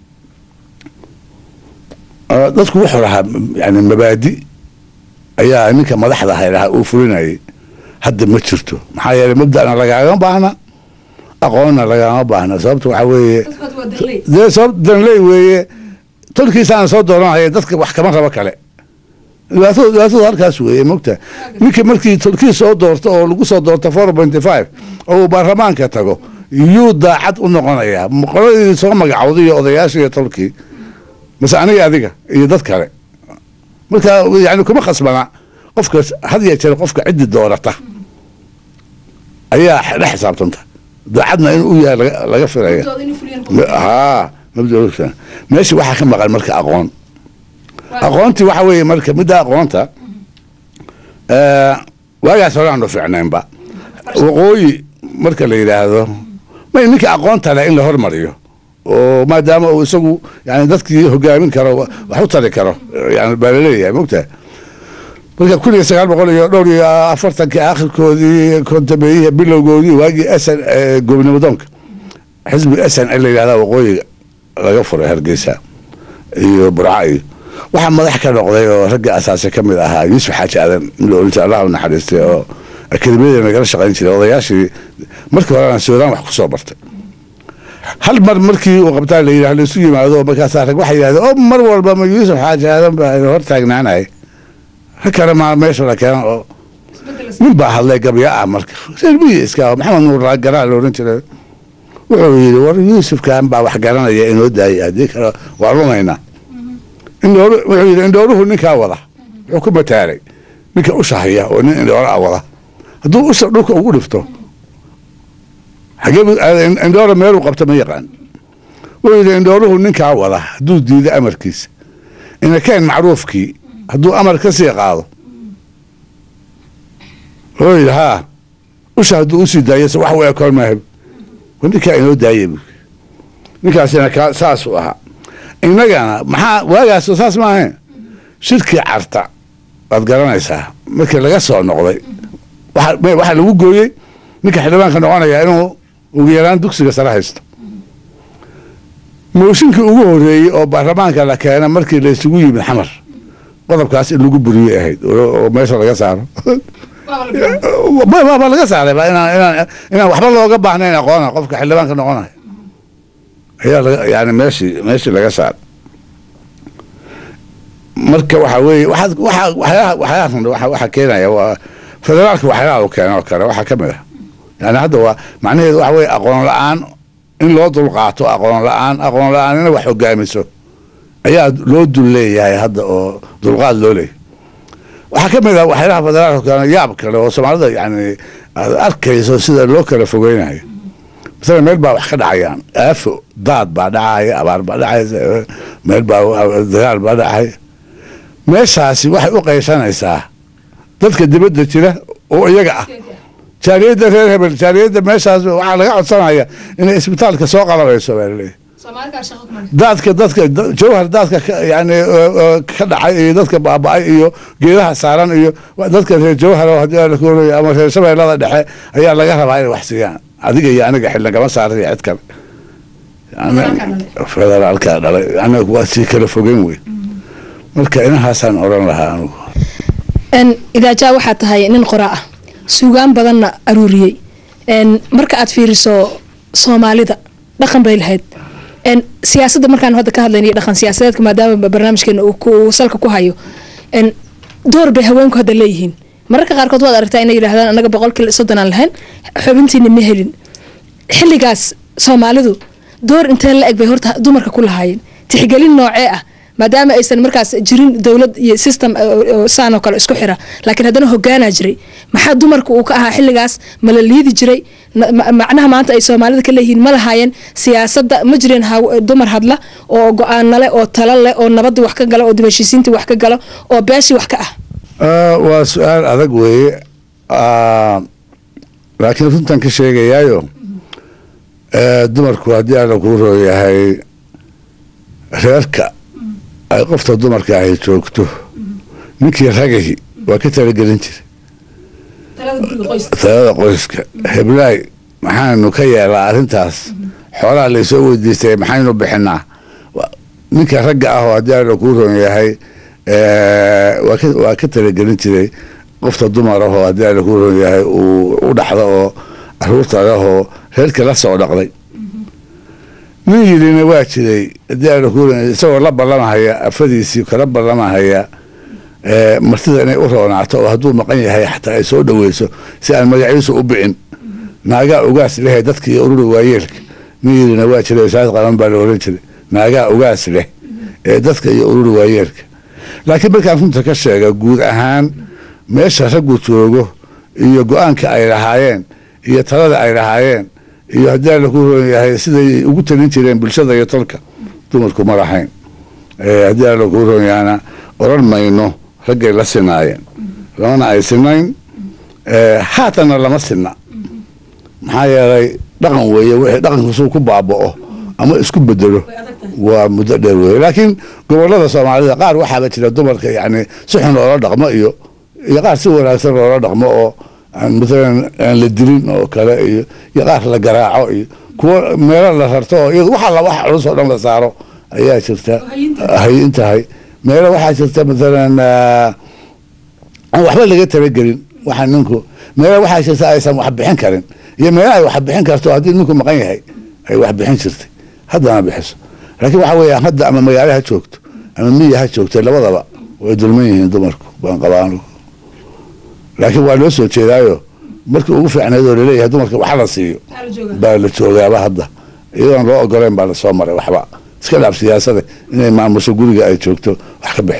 dadku wuxuu lahaa yani mabaadi ayaa ninka madaxda ahay lahaa uu fulinayay hadda ma jirto maxaa yeeley mabdana lagaagama baahna aqoonna lagama baahna sababta waxaa weeye dee sabab danley weeye tolkiisaana soo dooranaya dadka wax kama rabo kale dhibaatada dhibaatada halkaas weeye mogta ninka markii tolkii soo doorto oo lagu soo doorto four pointy five oo uu baarlamaanka tago yuu daacad u noqonayaa qoladii soo magacawday iyo odayaasha iyo tolkii mase aniga adiga iyo dad kale marka yani kuma khasbana qofka had ya jeer qofka ciddi doorata ayaa la xisaabtanta daacadna in u yahay laga filaya ha mabda meesha waxaa ka maqan marka aqoon aqoontii waxa weeye marka midda aqoonta waagaas hore aanu fiicnaynba waqooyi marka la yidhaahdo may ninka aqoonta leh in la hormariyo oo maadaama uu isagu yani dadkii hogaamin karo wax u tari karo yani baa laleeyahay mogtaha marka kun iyo sagaal boqol iyo dhowr iyo afartankii akhirkoodii kontameeyihii bilowgoodii waagii sn gobnimadoonka xisbiga s n la yidhahda waqooyiga laga furay hargeysa iyo burca iyo waxaa madax ka noqday oo ragga asaasi ka mid ahaa yuusuf xaaji aadan in la oran jira allah u naxariistay oo akademiyada nagala shaqayn jiray odayaashii markii horena suudaan wax kusoo bartay hal mar markii uu qabtaa la yidhah laisu yimaado markaasaa rag waxay yidhahdeen oo mar walba ma yuusuf xaaji aadan baa hor taagnaanay rag kale maa meesha la keena oo nin baa hadlay gabya ah marka reer miyi iska maxamed nuur garaa la oran jiray wuxuu yidhi war yuusufkan baa wax garanaya inoo daayay haddii kale waa lumaynaa indhoor wuxuu yidhi indhooruhu ninkaa wada wuxuu ku mataalay ninka usha haya oo nin indhoora a wada hadduu usha dhulka ugu dhifto xagee indhoora meeluu qabta ma yaqaan wuu yidhi indhooruhu ninkaa wada hadduu diido amarkiisa inakeen macruufkii hadduu amar ka sii qaado wuu yidhi haa usha hadduu usii daayo se wax u ekoon maahab ninkaa inoo daaya bu ninkaasina ka saasuu ahaa innagana maxaa waagaas saas ma ahayn shirkii carta waad garanaysaa markii laga soo noqday waxaa lagu gooyey ninka xildhibaanka noqonaya inuu ugu yaraan dugsiga sare haysto mooshinkii ugu horeeyey oo baarlamaanka la keena markii la isugu yimid xamar qodobkaas in lagu buriyey ahayd oo meesha laga saaro ba laga saaray ba inaan inaan waxba looga baahnayn aqoona qofka xildhibaanka noqonaya ayaa laga yani meeshii meeshii laga saaray marka waxa weeye waxaad waxa waxyaalaha waxyaalaha waxa keenaya waa federaalka waxyaalaha uu keeno kale waxaa ka mid ah yani hadda waa macnaheedu waxa weeye aqoon la-aan in loo dulqaato aqoon la-aan aqoon la-aan ina wax hogaamiso ayaa loo dul leeyahay hadda oo dulqaad loo leeyahay waxaa ka mid ah waxyaalaha federaalka keeno yaab kale oo soomaalida yani aad arkayso sida loo kala fogeynayo masala meel baa wax ka dhacayaan aafo daad baa dhacaya abaar baa dhacaysa meel baa dagaal baa dhacaya meeshaasi waxay u qaysanaysaa dadka dibadda jira oo iyaga ah jaariyadda reer hebel jaariyadda meeshaas waxaa laga codsanaya inay isbitaalka soo qalabayso baa laleeyahy daadka dadka jawhar daadka yani ka dhacay iyo dadka baaba-ay iyo geedaha saaran iyo dadka reer jawhar oo haddii la kooraya ama reer shabeellada dhexe ayaa laga rabaa inay wax siiyaan adiga iyo aniga xil lagama saaray cid kale federaalka dhalay anaga waa sii kala fogeyn wey marka inahaasaan oran lahaa anugu idaajaa waxaa tahay nin qoraa ah suugaan badanna aruuriyey marka aad fiiriso soomaalida dhaqan bay lahayd siyaasadda markaan hadda ka hadlaynayo dhaqan siyaasadeedka maadaama barnaamijkeena uu salka ku hayo door bay haweenku hadda leeyihiin mararka qaarkood waad aragtaa inay yidhahdaan anaga boqolkiiba soddon aan lahayn xubintiina ma helin xilligaas soomaalidu door intee la eg bay horta dumarka ku lahaayeen tixgelin noocee ah maadaama aysan markaas jirin dowlad iyo system saanoo kale isku xira laakiin haddana hogaanaa jiray maxaa dumarka uu ka ahaa xilligaas ma la liidi jiray macnaha maanta ay soomaalida ka leeyihiin ma lahaayeen siyaasadda ma jireen dumar hadla oo go-aana leh oo talo leh oo nabadii wax ka galo oo dibashiisiintii wax ka galo oo beeshii wax ka ah waa su-aal adag weeye laakiin runtan ka sheegayaayo dumarku haddii alla kuu rooyahay reerka ay qofta dumarka ahy joogto ninkii ragahi waa ka talagelin jiray talada qoyska heblaay maxaanu ka yeelaa arrintaas xoolaha laysoo weydiistay maxaynu bixinaa ninka ragga ah oo haddii alla kuu roon yahay waa ka talagelin jiray qofta dumar ahoo haddii alla kuu roon yahay uu u dhaxdo oo caruurta lehoo reerkii la soo dhaqday nin yidhina waa jiray haddii alla kuu roon isagoo la ballamahaya afadiisii kala ballamahaya martida inay u roonaato oo hadduu maqan yahay xataa ay soo dhaweyso si aan magaciisu u bicin naagaa ugaas lehe dadka iyo ururi waayeelka nin yidhina waa jiray wasaarad qaban baa la oran jiray naagaa ugaas leh ee dadka iyo ururi waayeelka laakiin markaan runta ka sheega guud ahaan meesha raggu joogo iyo go-aanka ay lahaayeen iyo talada ay lahaayeen iyo haddii alla ku roon yahay siday ugu talin jireen bulshada iyo tolka dumarku ma lahayn haddii alla kuu roon yahana oran mayno raggay la sinaayeen lamana ay sinayn haatanna lama sina maxaa yeelay dhaqan weeye wixii dhaqankiisuu ku baaba'o ama isku bedelo waa muddo dheer weeye laakiin gobolada soomaalida qaar waxaaba jira dumarka yani si xun loola dhaqmo iyo iyo qaar si wanaagsan loola dhaqmo oo maalan aan la dilin oo kale iyo iyo qaar la garaaco iyo kuwo meelo la rarto oo iyadu waxa la wax culus oo dhan la saaro ayaa jirta hayin tahay meelo waxaa jirta maalan aan waxba laga talagelin waxa ninku meelo waxaa jirta aysan wax bixin karin iyo meelo ay wax bixin karto haddii ninku maqan yahay ay wax bixin jirtay haddana bixiso laakiin waxa weeya hadda ama magaalo ha joogto ama miya ha joogto labadaba way dulman yihiin dumarku baan qabaan laakiin waa loo soo jeedaayo markii ugu fiicnayd oo laleeyahay dumarka waxa la siiyo baa la joogaaba hadda iyadoon loo ogoleyn baa lasoo maray waxba iska dhaaf siyaasada inay maamusho guriga ay joogto wax ka bixiso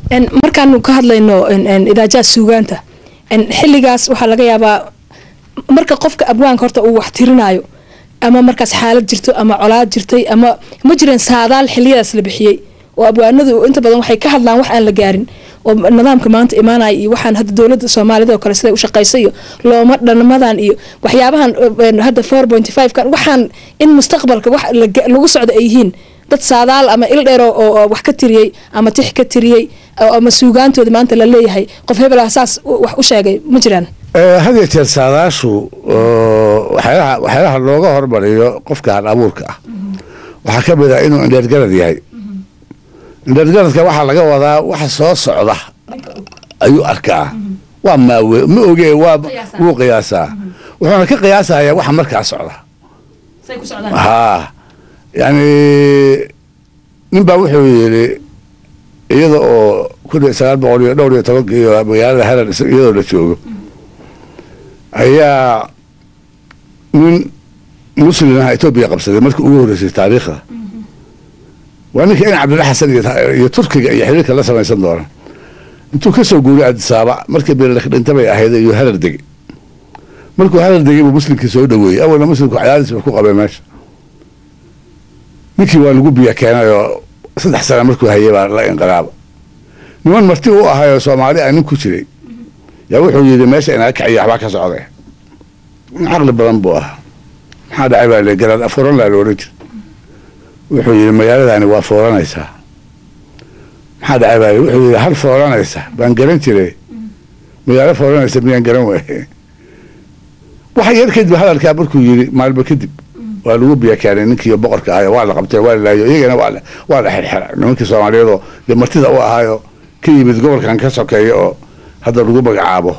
markaanu ka hadlayno idaajaha suugaanta xilligaas waxaa laga yaabaa marka qofka abwaanka horta uu wax tirinaayo ama markaas xaalad jirto ama colaad jirtay ama ma jireen saadaal xiliyadaas la bixiyey oo abwaanadu inta badan waxay ka hadlaan wax aan la gaarin oo nidaamka maanta imaanaya iyo waxaan hadda dowlada soomaalida oo kale siday u shaqaysa iyo looma dhanmadan iyo waxyaabahan hadda four point five kan waxaan in mustaqbalka wax lagu socdo ay yihiin dad saadaal ama il dheer oo wax ka tiriyey ama tix ka tiriyey ama suugaantooda maanta la leeyahay qof hebel ah saas wax u sheegay ma jiraan had iyo jeer saadaashu waxyaalaha looga hormariyo qofka hal abuurka ah waxaa ka mid ah inuu indheergarad yahay indheergaradka waxaa laga wadaa waxa soo socda ayuu arkaa waa maawe ma oge waa wuu qiyaasaa wuxuuna ka qiyaasayaa waxa markaa socda haa yani nin baa wuxuu yidhi iyada oo kun iyo sagaal boqol iyo dhowr iyo tobanka iyo magaalada harar iyadoo la joogo ayaa nin muslim ah etoobiya qabsaday markii ugu horreysay taariikhda waa ninka in cabdilla xasan iyo turkiga iyo xiriirka la samaysan doona intuu ka soo guuriy adisaaba markii beerlek dhinta bay ahayd iyo harar degey markuu harar degey buu muslimkii soo dhaweeyey awalna muslimku cadaadis ba ku qabay meesha ninkii waa lagu biya keenayoo saddex sana markuu hayay baa la inqilaaba niman marti u ahayoo soomaali a nin ku jiray yaa wuxuu yidhi meesha inaga kaciyo waxbaa ka socday caqli badan buu ahaa maxaa dhacay baa le garaad afuran laa la odhan jira wuxuu yidhi magaaladani waa fooranaysaa maxaa dhacay baa wuxuu yidhi hal fooranaysa baan garan jiray magaalo fooranaysa miyaan garan waaye waxa yar kadib hadalkaa markuu yidhi maalmo kadib waa lagu biya keenay ninkiiyo boqorka ahayo waa la qabtay waa la laayo iyagana waa la xirxira nimankii soomaaliyeedoo dee martida u ahaayo ka yimid gobolkan ka sokeeya oo hadda lagu magacaabo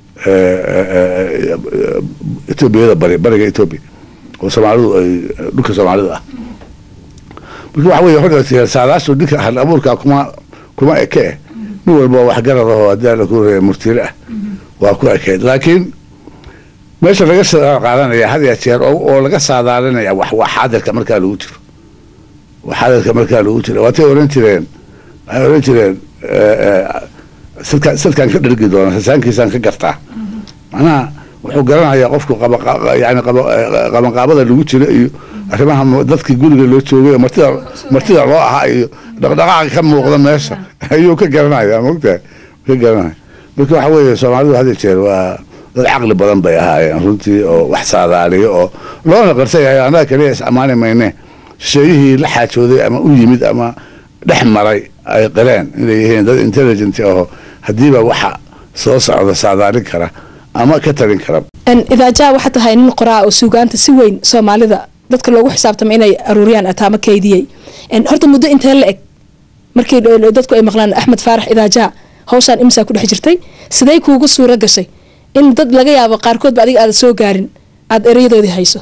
etoobiyada bari bariga etoobiya oo soomaalidu ay dhulka soomaalida ah marka waxa weye horta saadaashu ninka hal abuurka kuma kuma eke nin walba waxgarad ahoo haddii alla ku horeeya murtire ah waa ku ekeyd laakiin meesha laga qaadanaya had ya jeer oo laga saadaalinaya wax waa xaadirka markaa lagu jiro waa xaadirka markaa lagu jiro waatay oran jireen waxay oran jireen silka silkaan ka dhergi doona sasaankiisaan ka gartaa macnaha wuxuu garanayaa qofku yani qabanqaabada lagu jiro iyo arrimaha dadkii guriga loo joogay martida martida loo ahaa iyo dhaqdhaqaaqa ka muuqda meesha ayuu ka garanaya mogtahay ka garanaya marka waxa weeye soomaalidu had ya jeer waa dad caqli badan bay ahaayeen runtii oo wax saadaaliyo oo loona qarsan yahay annaga kaliya is ammaani mayne shisheeyihii la xaajooday ama u yimid ama dhex maray ay qireen inay yihiin dad intelligent aho haddiiba waxa soo socda saadaalin kara ama ka talin kara idaajaha waxaa tahay nin qoraa oo suugaanta si weyn soomaalida dadka loogu xisaabtama inay aruuriyaan ataama kaydiyey horta muddo intee la eg markii dadku ay maqlaan axmed faarax idaajaha hawshaan imsaa ku dhex jirtay sidee kuugu suuro gashay in dad laga yaabo qaarkoodba adiga aada soo gaarin aada erayadoodii hayso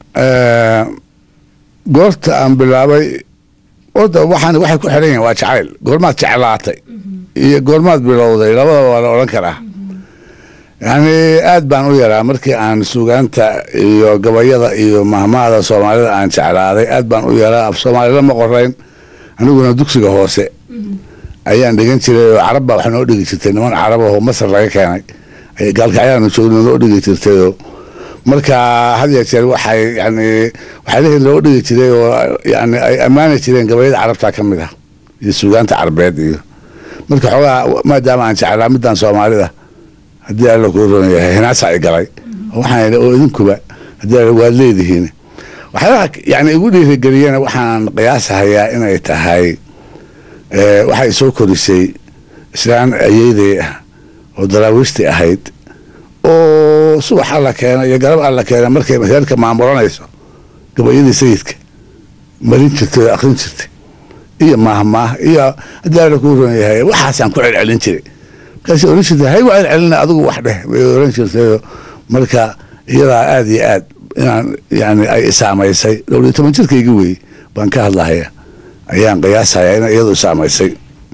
goorta aan bilaabay orda waxaan waxay ku xiran yihin waa jacayl goormaad jeclaatay iyo goormaad bilowday labadaba waa la odhan karaa yani aad baan u yaraa markii aan suugaanta iyo gabayada iyo mahmahda soomaalida aan jeclaaday aad baan u yaraa af soomaalila ma qorayn aniguna dugsiga hoose ayaan dhigan jiray oo carab baa wax noo dhigi jirtay niman carab ahoo masar laga keenay gaalkacyaanu joogna noo dhigi jirtayoo marka had ya jeer waxay yani waxyaalihii loo dhigi jiray oo yani ay ammaani jireen gabayada carabta ka mid ah iyo suugaanta carbeed iyo marka xoogaa maadaama aan jeclaa midaan soomaalida haddii alla kuu ron yahay hinaasa ay galay waxaan oo idinkuba haddii alla waad leedihiin waxyaalaha yani igu dhiirigeliyena waxaan qiyaasahayaa inay tahay waxay soo korisay islaan ayeyday ah oo daraawiishtii ahayd oo subax alla keena iyo garab alla keena markay reerka maamulanayso gabayadii sayidka marin jirtay oo akrin jirtay iyo maahmaah iyo haddii alla kuu ron yahay waxaasaan ku celcelin jiray markaasay oran jirtay hay waa celcelina adigu wax dheh bay oran jirtayoo marka iyadaa aada iyo aad inaan yani ay isaamaysay dhowr iyo toban jirkayga wey baan ka hadlahaya ayaan qiyaasayaa ina iyadu isaamaysay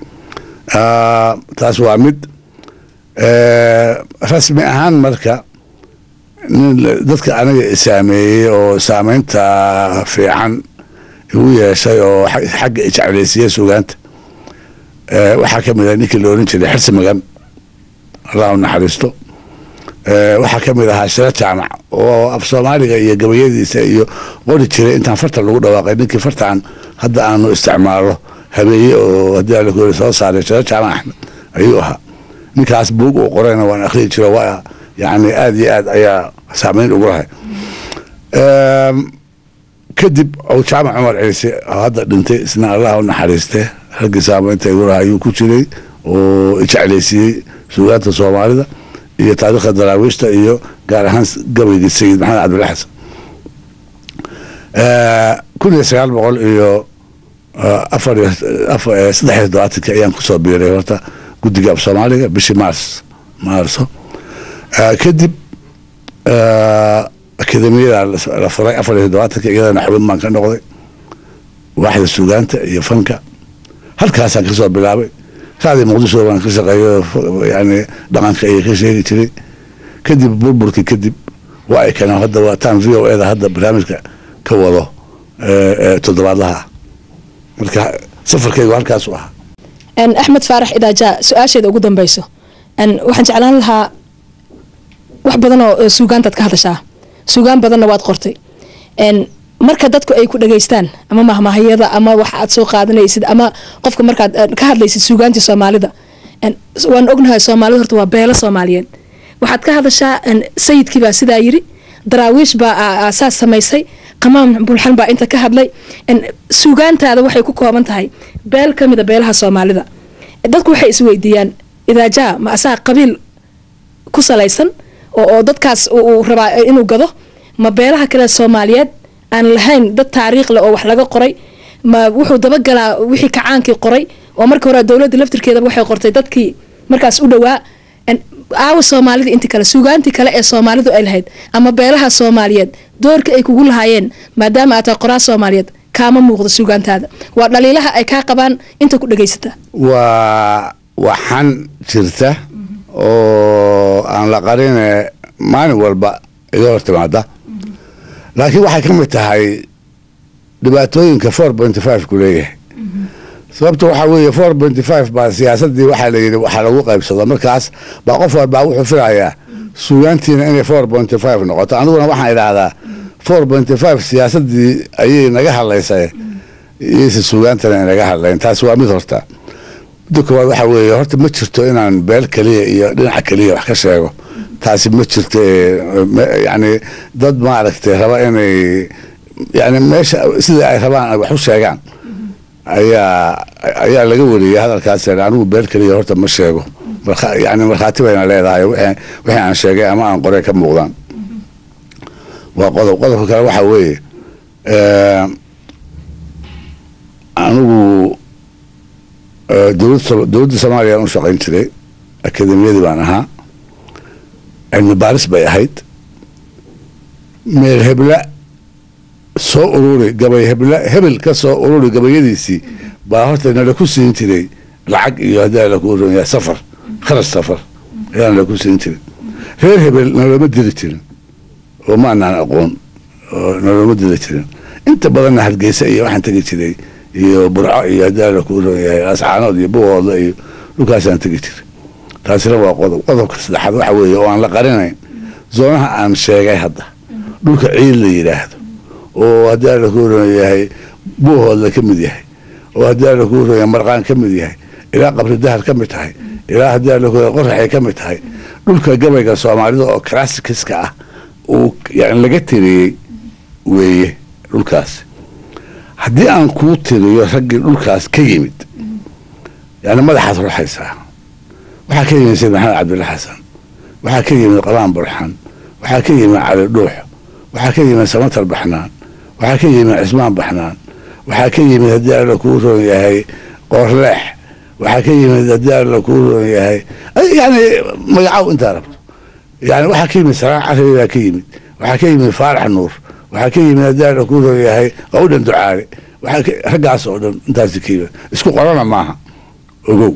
taas waa mid rasmi ahaan marka nin dadka aniga isaameeyey oo saameynta fiican igu yeeshay oo xagga ijeclaysiiya sugaanta waxaa ka mid ah ninkii la oran jiray xirsi magan allah u naxariisto waxaa ka mid ahaa shiro jaamac oo af soomaaliga iyo gabayadiisa iyo qori jiray intaan farta lagu dhawaaqay ninkii fartaan hadda aanu isticmaalo habeeye oo haddii ala kuori soo saaray shiro jaamac axmed ayuu ahaa ninkaas buug uu qorayna waan akhriyi jiro waa yani aada iyo aad ayaa saameyn ugu lahay kadib ou jaamac cumar ciise oo hadda dhintay isna allah u naxariiste raggii saameynta igu lahaa ayuu ku jiray oo ijeclaysiiyey suugaanta soomaalida iyo taariikhda daraawiishta iyo gaar ahaan gabaygii sayid maxamed cabdilla xasan kun iyo sagaal boqol iyo afar iyo saddex iyo todobaatankii ayaan kusoo biiray horta guddiga af soomaaliga bishii maars maarso kadib akademiyada la furay afar iyo todobaatankii iyadana xubin baan ka noqday waaxda suugaanta iyo fanka halkaasaan kasoo bilaabay raadii muqdisho baan ka shaqeeyo yani dhaqanka iyo ka sheegi jiray kadib burburkii kadib waa ay keeneen hadda waa taan v o eda hadda barnaamijka ka wado toddobaadlaha marka safarkeygu halkaas u ahaa axmed faarax idaaja su-aasheeda ugu dambeyso waxaan jeclaan lahaa wax badan oo suugaantaad ka hadashaa suugaan badanna waad qortay marka dadku ay ku dhageystaan ama mahmahayada ama wax aad soo qaadanaysid ama qofka markaad ka hadlaysid suugaantii soomaalida waan ognahay soomaalida horta waa beelo soomaaliyeed waxaad ka hadashaa sayidkii baa sidaa yiri daraawiish baa saas samaysay qamaam bulxan baa inta ka hadlay suugaantaada waxay ku kooban tahay beel ka mida beelaha soomaalida dadku waxay isweydiiyaan idaajaa ma asaa qabiil ku salaysan oo dadkaas uu rabaa inuu gado ma beelaha kale soomaaliyeed aan lahayn dad taariikh leh oo wax laga qoray ma wuxuu dabagalaa wixii kacaankii qoray oo marka hore dowladda laftirkeedaba waxay qortay dadkii markaas u dhowaa aawa soomaalida inti kale suugaantii kale ee soomaalidu ay lahayd ama beelaha soomaaliyeed doorka ay kugu lahaayeen maadaama aad tahay qoraa soomaaliyeed kaama muuqdo suugaantaada waa dhaliilaha ay kaa qabaan inta ku dhegaysata waa waxaan jirta oo aan la qarine maalin walba iga hor timaada laakiin waxay ka mid tahay dhibaatooyinka four pointy five ku leeyahay sababta waxaa weeye four pointy five baa siyaasadii waxaa layidhi waxaa lagu qaybsado markaas baa qof walbaa wuxuu filayaa suugaantiina inay four pointy five noqoto aniguna waxaan idhaahdaa four pointy five siyaasadii ayay naga hadlaysay iyayse suugaantana inaga hadlayn taasi waa mid horta midda koowaad waxaa weeye horta ma jirto inaan beel keliya iyo dhinaca keliya wax ka sheego taasi ma jirto yani dad maaragtay raba inay yani meesha sida ay rabaan wax u sheegaan ayaa ayaa laga wariyay hadalkaas anigu beel keliya horta ma sheego yani markhaati bayna leedahay wixii aan sheegay ama aan qoray ka muuqdaan waa qodob qodobka kale waxaa weeye anigu dowladda soomaaliya aan u shaqayn jiray akademiyadii baan ahaa cilmi baaris bay ahayd meel hebla soo ururi gabay hebla hebel ka soo ururi gabayadiisii baa horta nala ku siin jiray lacag iyo haddii laku urunyaa safar kharash safar ayaa nala ku siin jiray reer hebel nalooma diri jirin oo maanaan aqoon oo nalooma diri jirin inta badanna hargeysa iyo waxaan tegi jiray iyo burco iyo haddii laku urunyahay ascaanood iyo buwooda iyo dhulkaasaan tegi jiray taasina waa qodob qodobka saddexaad waxa weeye oo aan la qarinayn zoonaha aan sheegay hadda dhulka ciid la yidhaahdo oo haddii alla ku uron yahay buuhoodla ka mid yahay oo haddii alla ku uron yahay marqaan ka mid yahay ilaa qabri dahar ka mid tahay ilaa haddii alla ku qoraxay ka mid tahay dhulka gabayga soomaalida oo classicska ah uu yani laga tiriyey weeye dhulkaas haddii aan kuu tiriyo raggii dhulkaas ka yimid yani madaxaad ruxaysaa waxaa ka yimid sayid maxamed cabdilla xasan waxaa ka yimid qabaan burxan waxaa ka yimid cali dhuux waxaa ka yimid samatar baxnaan waxaa ka yimid cismaan baxnaan waxaa ka yimid haddii alla kuu roon yahay qoorleex waxaa ka yimid haddii alla kuu roon yahay yani magacaw intaa rabto yani waxaa ka yimid saraac carabi baa ka yimid waxaa ka yimid faarax nuur waxaa ka yimid haddii alla kuu roon yahay qawdhan ducaale waxaa raggaas oo dhan intaasi ka yimid isku qorana maaha ogow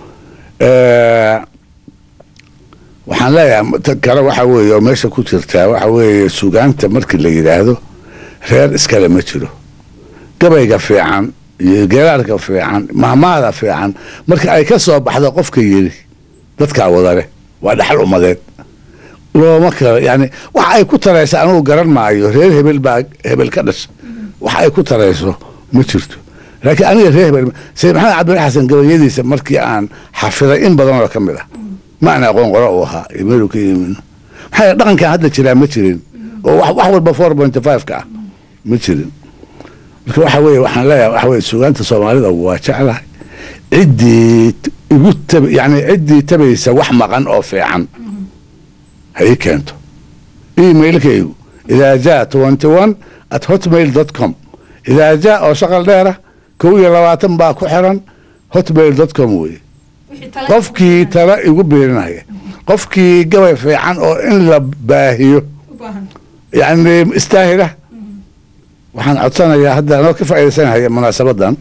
waxaan leeyahay ta kale waxa weeye oo meesha ku jirtaa waxa weeye sugaanta markii la yidhaahdo reer iskale ma jiro gabayga fiican iyo geeraarka fiican mahmaada fiican marka ay ka soo baxdo qofka yiri dadkaa wadale waa dhaxal ummadeed looma kala yani waxa ay ku taraysa anugu garan maayo reer hebel baa hebel ka dhasha waxa ay ku tarayso ma jirto laakiin aniga reer hebel sayid maxamed cabdil xasan gabayadiisa markii aan xafiday in badan oo ka mid ah ma aan aqoon qoro uu ahaa iyo meeluu ka yimin maxaa yeele dhaqankan hadda jiraa ma jirin oo wax wax walba four point five ka ah ma jirin marka waxa weeye waxaan leeyahay waxa weye sugaanta soomaalida waa jeclahay ciddii t- igu tab yani ciddii tabaysa wax maqan oo fiican ha ii keento emailkaygu idaa jaa twenty one at hotmail dot com idaa jaa oo shaqal dheera kow iyo labaatan baa ku xiran hotmail dot com weye qofkii tala igu biirinaya qofkii gabay fiican oo in la baahiyo yani istaahila waxaan codsanayaa hadda anoo ka faaidaysanaya munaasabadan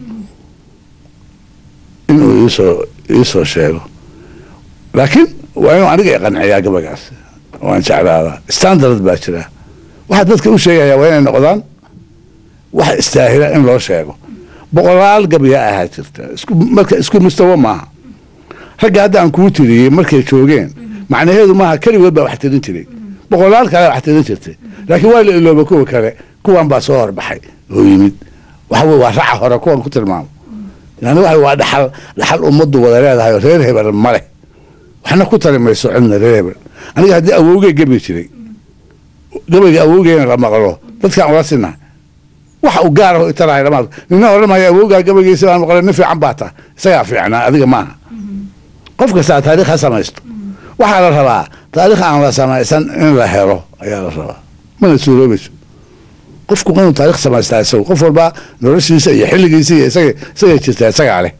inuu iisoo iisoo sheego laakiin waa inuu aniga iqanciyaa gabaygaas waan jeclaadaa standard baa jira waxaa dadka u sheegaya waa inay noqdaan wax istaahila in loo sheego boqolaal gabya ahaa jirta isku marka isku mustawo maaha ragga hadda aan kuu tiriyey markay joogeen macnaheedu maaha keligood baa wax tirin jiray boqolaal kale wax tirin jirtay laakiin waa la ilooba kuwa kale kuwan baa soo horbaxay oo yimid waxa weye waa raca hore kuwan ku tilmaamo yani waxa waa dhaxal dhaxal ummaddu wada leedahay oo reer hebel ma leh waxna ku tari mayso cidna reer hebel aniga haddii awowgey gebi jiray gabayga awowgeena la maqlo dadkaan ula sinahay waxa uu gaar aho italahay lama nina odhan maayo awowgaa gabaygiisa baan maqlay nin fiican baa taha isagaa fiicnaa adiga maaha qof kastaa taarikh ha samaysto waxaa la rabaa taarikh aan la samaysan in la helo ayaa la rabaa mana suuroobayso qofku inuu taarikh samaystaa isagu qof walba noloshiisa iyo xilligiisa iyo isaga isagay jirtaa isagaa leh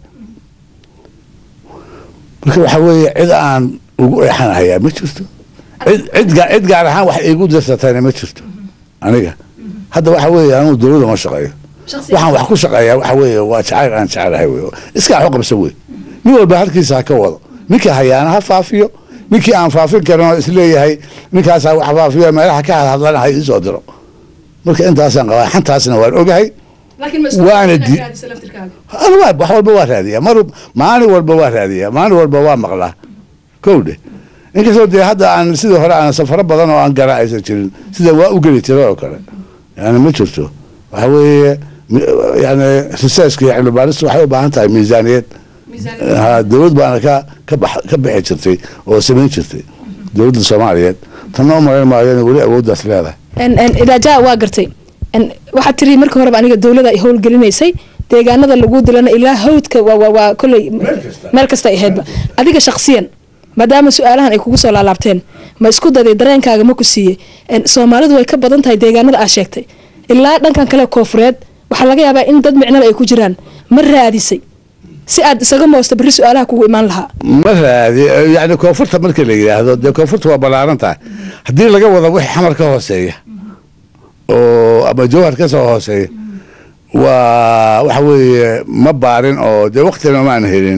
marka waxaa weeye cid aan ugu eexanahayaa ma jirto cid cid gaa- cid gaar ahaan wax iigu dirsatayna ma jirto aniga hadda waxa weeye anuu dowladda ma shaqeeyo waxaan wax ku shaqeeyaa waxa weeye waa jacayl aan jecelahay wey iskaa wax u qabsan wey nin walba halkiisa ha ka wado ninkii hayaana ha faafiyo ninkii aan faafin karin oo isleeyahay ninkaasaa wax faafiyo meelaha ka hadhadlana ha iisoo diro marka intaasaan qabaa xantaasna waan ogahay Waana di- Ana waa- wax walba waa raadiyaa mar maalin walba waa raadiyaa maalin walba waa maqlaa kowdhe inkastoo dee hadda aan sidii hore aan safaro badan oo aan gara aysan jirin sida waa u geli jira oo kale yani ma jirto waxa weeye mi- yani researchka iyo cilmi baaristu waxay u baahan tahay miisaaniyad ha dowlad baana ka ka bax ka bixi jirtay oo samayn jirtay dowladda soomaaliyeed tanna u malayn maayo inay weli awooddaas leedahay idaaja waa gartay En, waxaad tiri marka horeba aniga dowlada ay howlgelinaysay deegaanada lagu dilana ilaa hawdka waa waa waa kolley meel kasta ay ahaydba adiga shakhsiyan maadaama su-aalahan ay kugu soo laalaabteen ma isku daday dareenkaaga ma ku siiyey En, soomaalidu way ka badan tahay deegaanada aad sheegtay ilaa dhankan kale koofureed waxaa laga yaabaa in dad micnaba ay ku jiraan ma raadisay si aad isaga moosto berri su-aalaha kugu imaan lahaa ma raadi yani koonfurta marka la yidhaahdo dee koonfurta waa ballaaran tahay haddii laga wado wixii xamar ka hooseeya oo ama jawhar ka soo hooseeya waa waxa weeye ma baarin oo dee waktina maan helin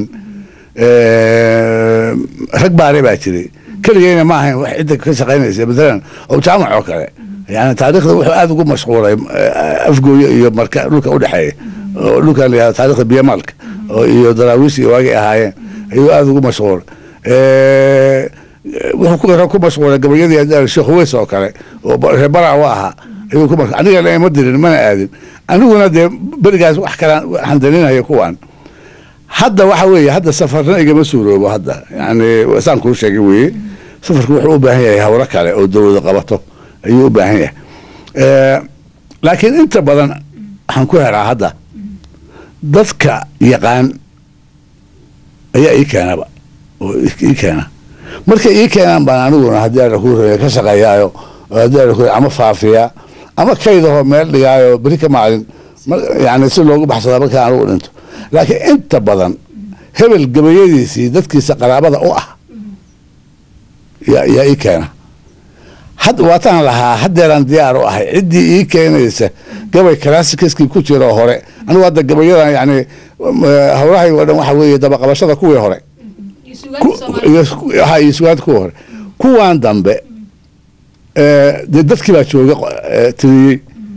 Eh, rag baare baa jiray keligeyna ma ahayn wax cidda ka shaqaynaysa matalan oo jaamac oo kale yani taariikhda wuxuu aada ugu mashquulay eh, afgooye iyo marka dhulka udhexeeya oo dhulka la yihahdo taariikhda biyamaalka oo iyo daraawiish iyo waagay ahaayeen ayuu aada ugu mashquulay Eh, wuxuu ku ku mashquulay gabayadii hadda sheekh uweys oo kale oo ba- reer baraa u ahaa ayuu ku mashquulay aniga lama dirin mana aadin aniguna dee berigaas wax kale handaninaya kuwan hadda waxa weeye hadda safarna igama suuroobo hadda yani saan kuu sheegay weeye safarku wuxuu u baahan yahay hawlo kale oo dowlada qabato ayuu u baahan yahay Eh, laakiin inta badan waxaan ku helaa hadda dadka yaqaan ayaa ii keenaba oo ii keena markay ii keenaan baan aniguna haddii alla kuu reeya ka shaqeeyaayo oo haddii alla kuu ama faafiya ama kaydahoo meel dhigaayo beri ka maalin mar- yani si loogu baxsada markaa anigu dhinto laakiin inta badan hebel gabayadiisii dadkiisa qaraabada u ah yaa yaa ii keena had waataan lahaa haddeeraan diyaar u ahay ciddii ii keenaysa gabay classicskii ku jiro hore anigu hadda gabayadan yani hawlahay oo dhan waxa weeye dabaqabashada kuwii hore ku- iyo- ha, iyo sugaanta kuwii hore kuwan dambe eh, dee dadkii baa jooga eh, tiriyey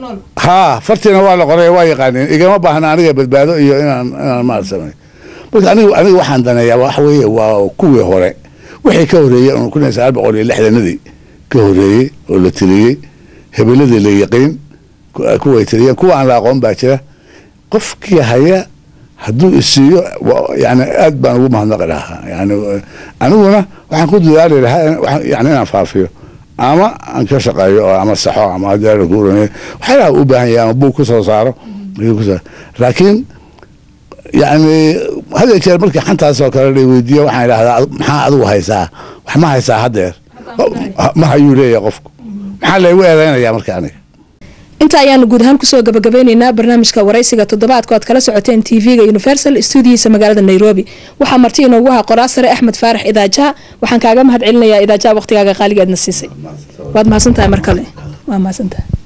haa fartiina waa la qoray waa yaqaaneen igama baahna aniga badbaado iyo inaan inaan maal samey marka aniga aniga waxaan daneeyaa waxa weeye waa kuwii hore wixii ka horeeyey un kun iyo sagaal boqol iyo lixdanadii ka horeeyey oo la tiriyey hebeladii la yaqiin kuway tiriyeen kuwa aan la aqoon baa jira qofkii haya hadduu isiiyo yani aad baan ugu mahadnaqi lahaa yani aniguna waxaan ku dadaali lahaa yani inaan faafiyo ama aan ka shaqeeyo oo ama saxo ama haddii kuurane waxyaalaha u baahan yahay ama buug ku soo saaro laakiin yani had iyo jeer markii xantaas oo kale la weydiiyo waxaan idhahdaa maxaa adigu haysaa wax ma haysaa haddeer ma hayuu leeyahay qofku maxaa laygu eedeynaya marka aniga inta ayaanu guud ahaan kusoo gabagabeyneynaa barnaamijka waraysiga toddobaadka oad kala socoteen t v-ga universal stuudiyiisa magaalada nairobi waxaa marti inoogu ahaa qoraa sare axmed faarax idaajaha waxaan kaaga mahad celinayaa idaajaha waqtigaaga qaaliga aadna siisay waad mahadsantahay mar kale waa mahadsantahay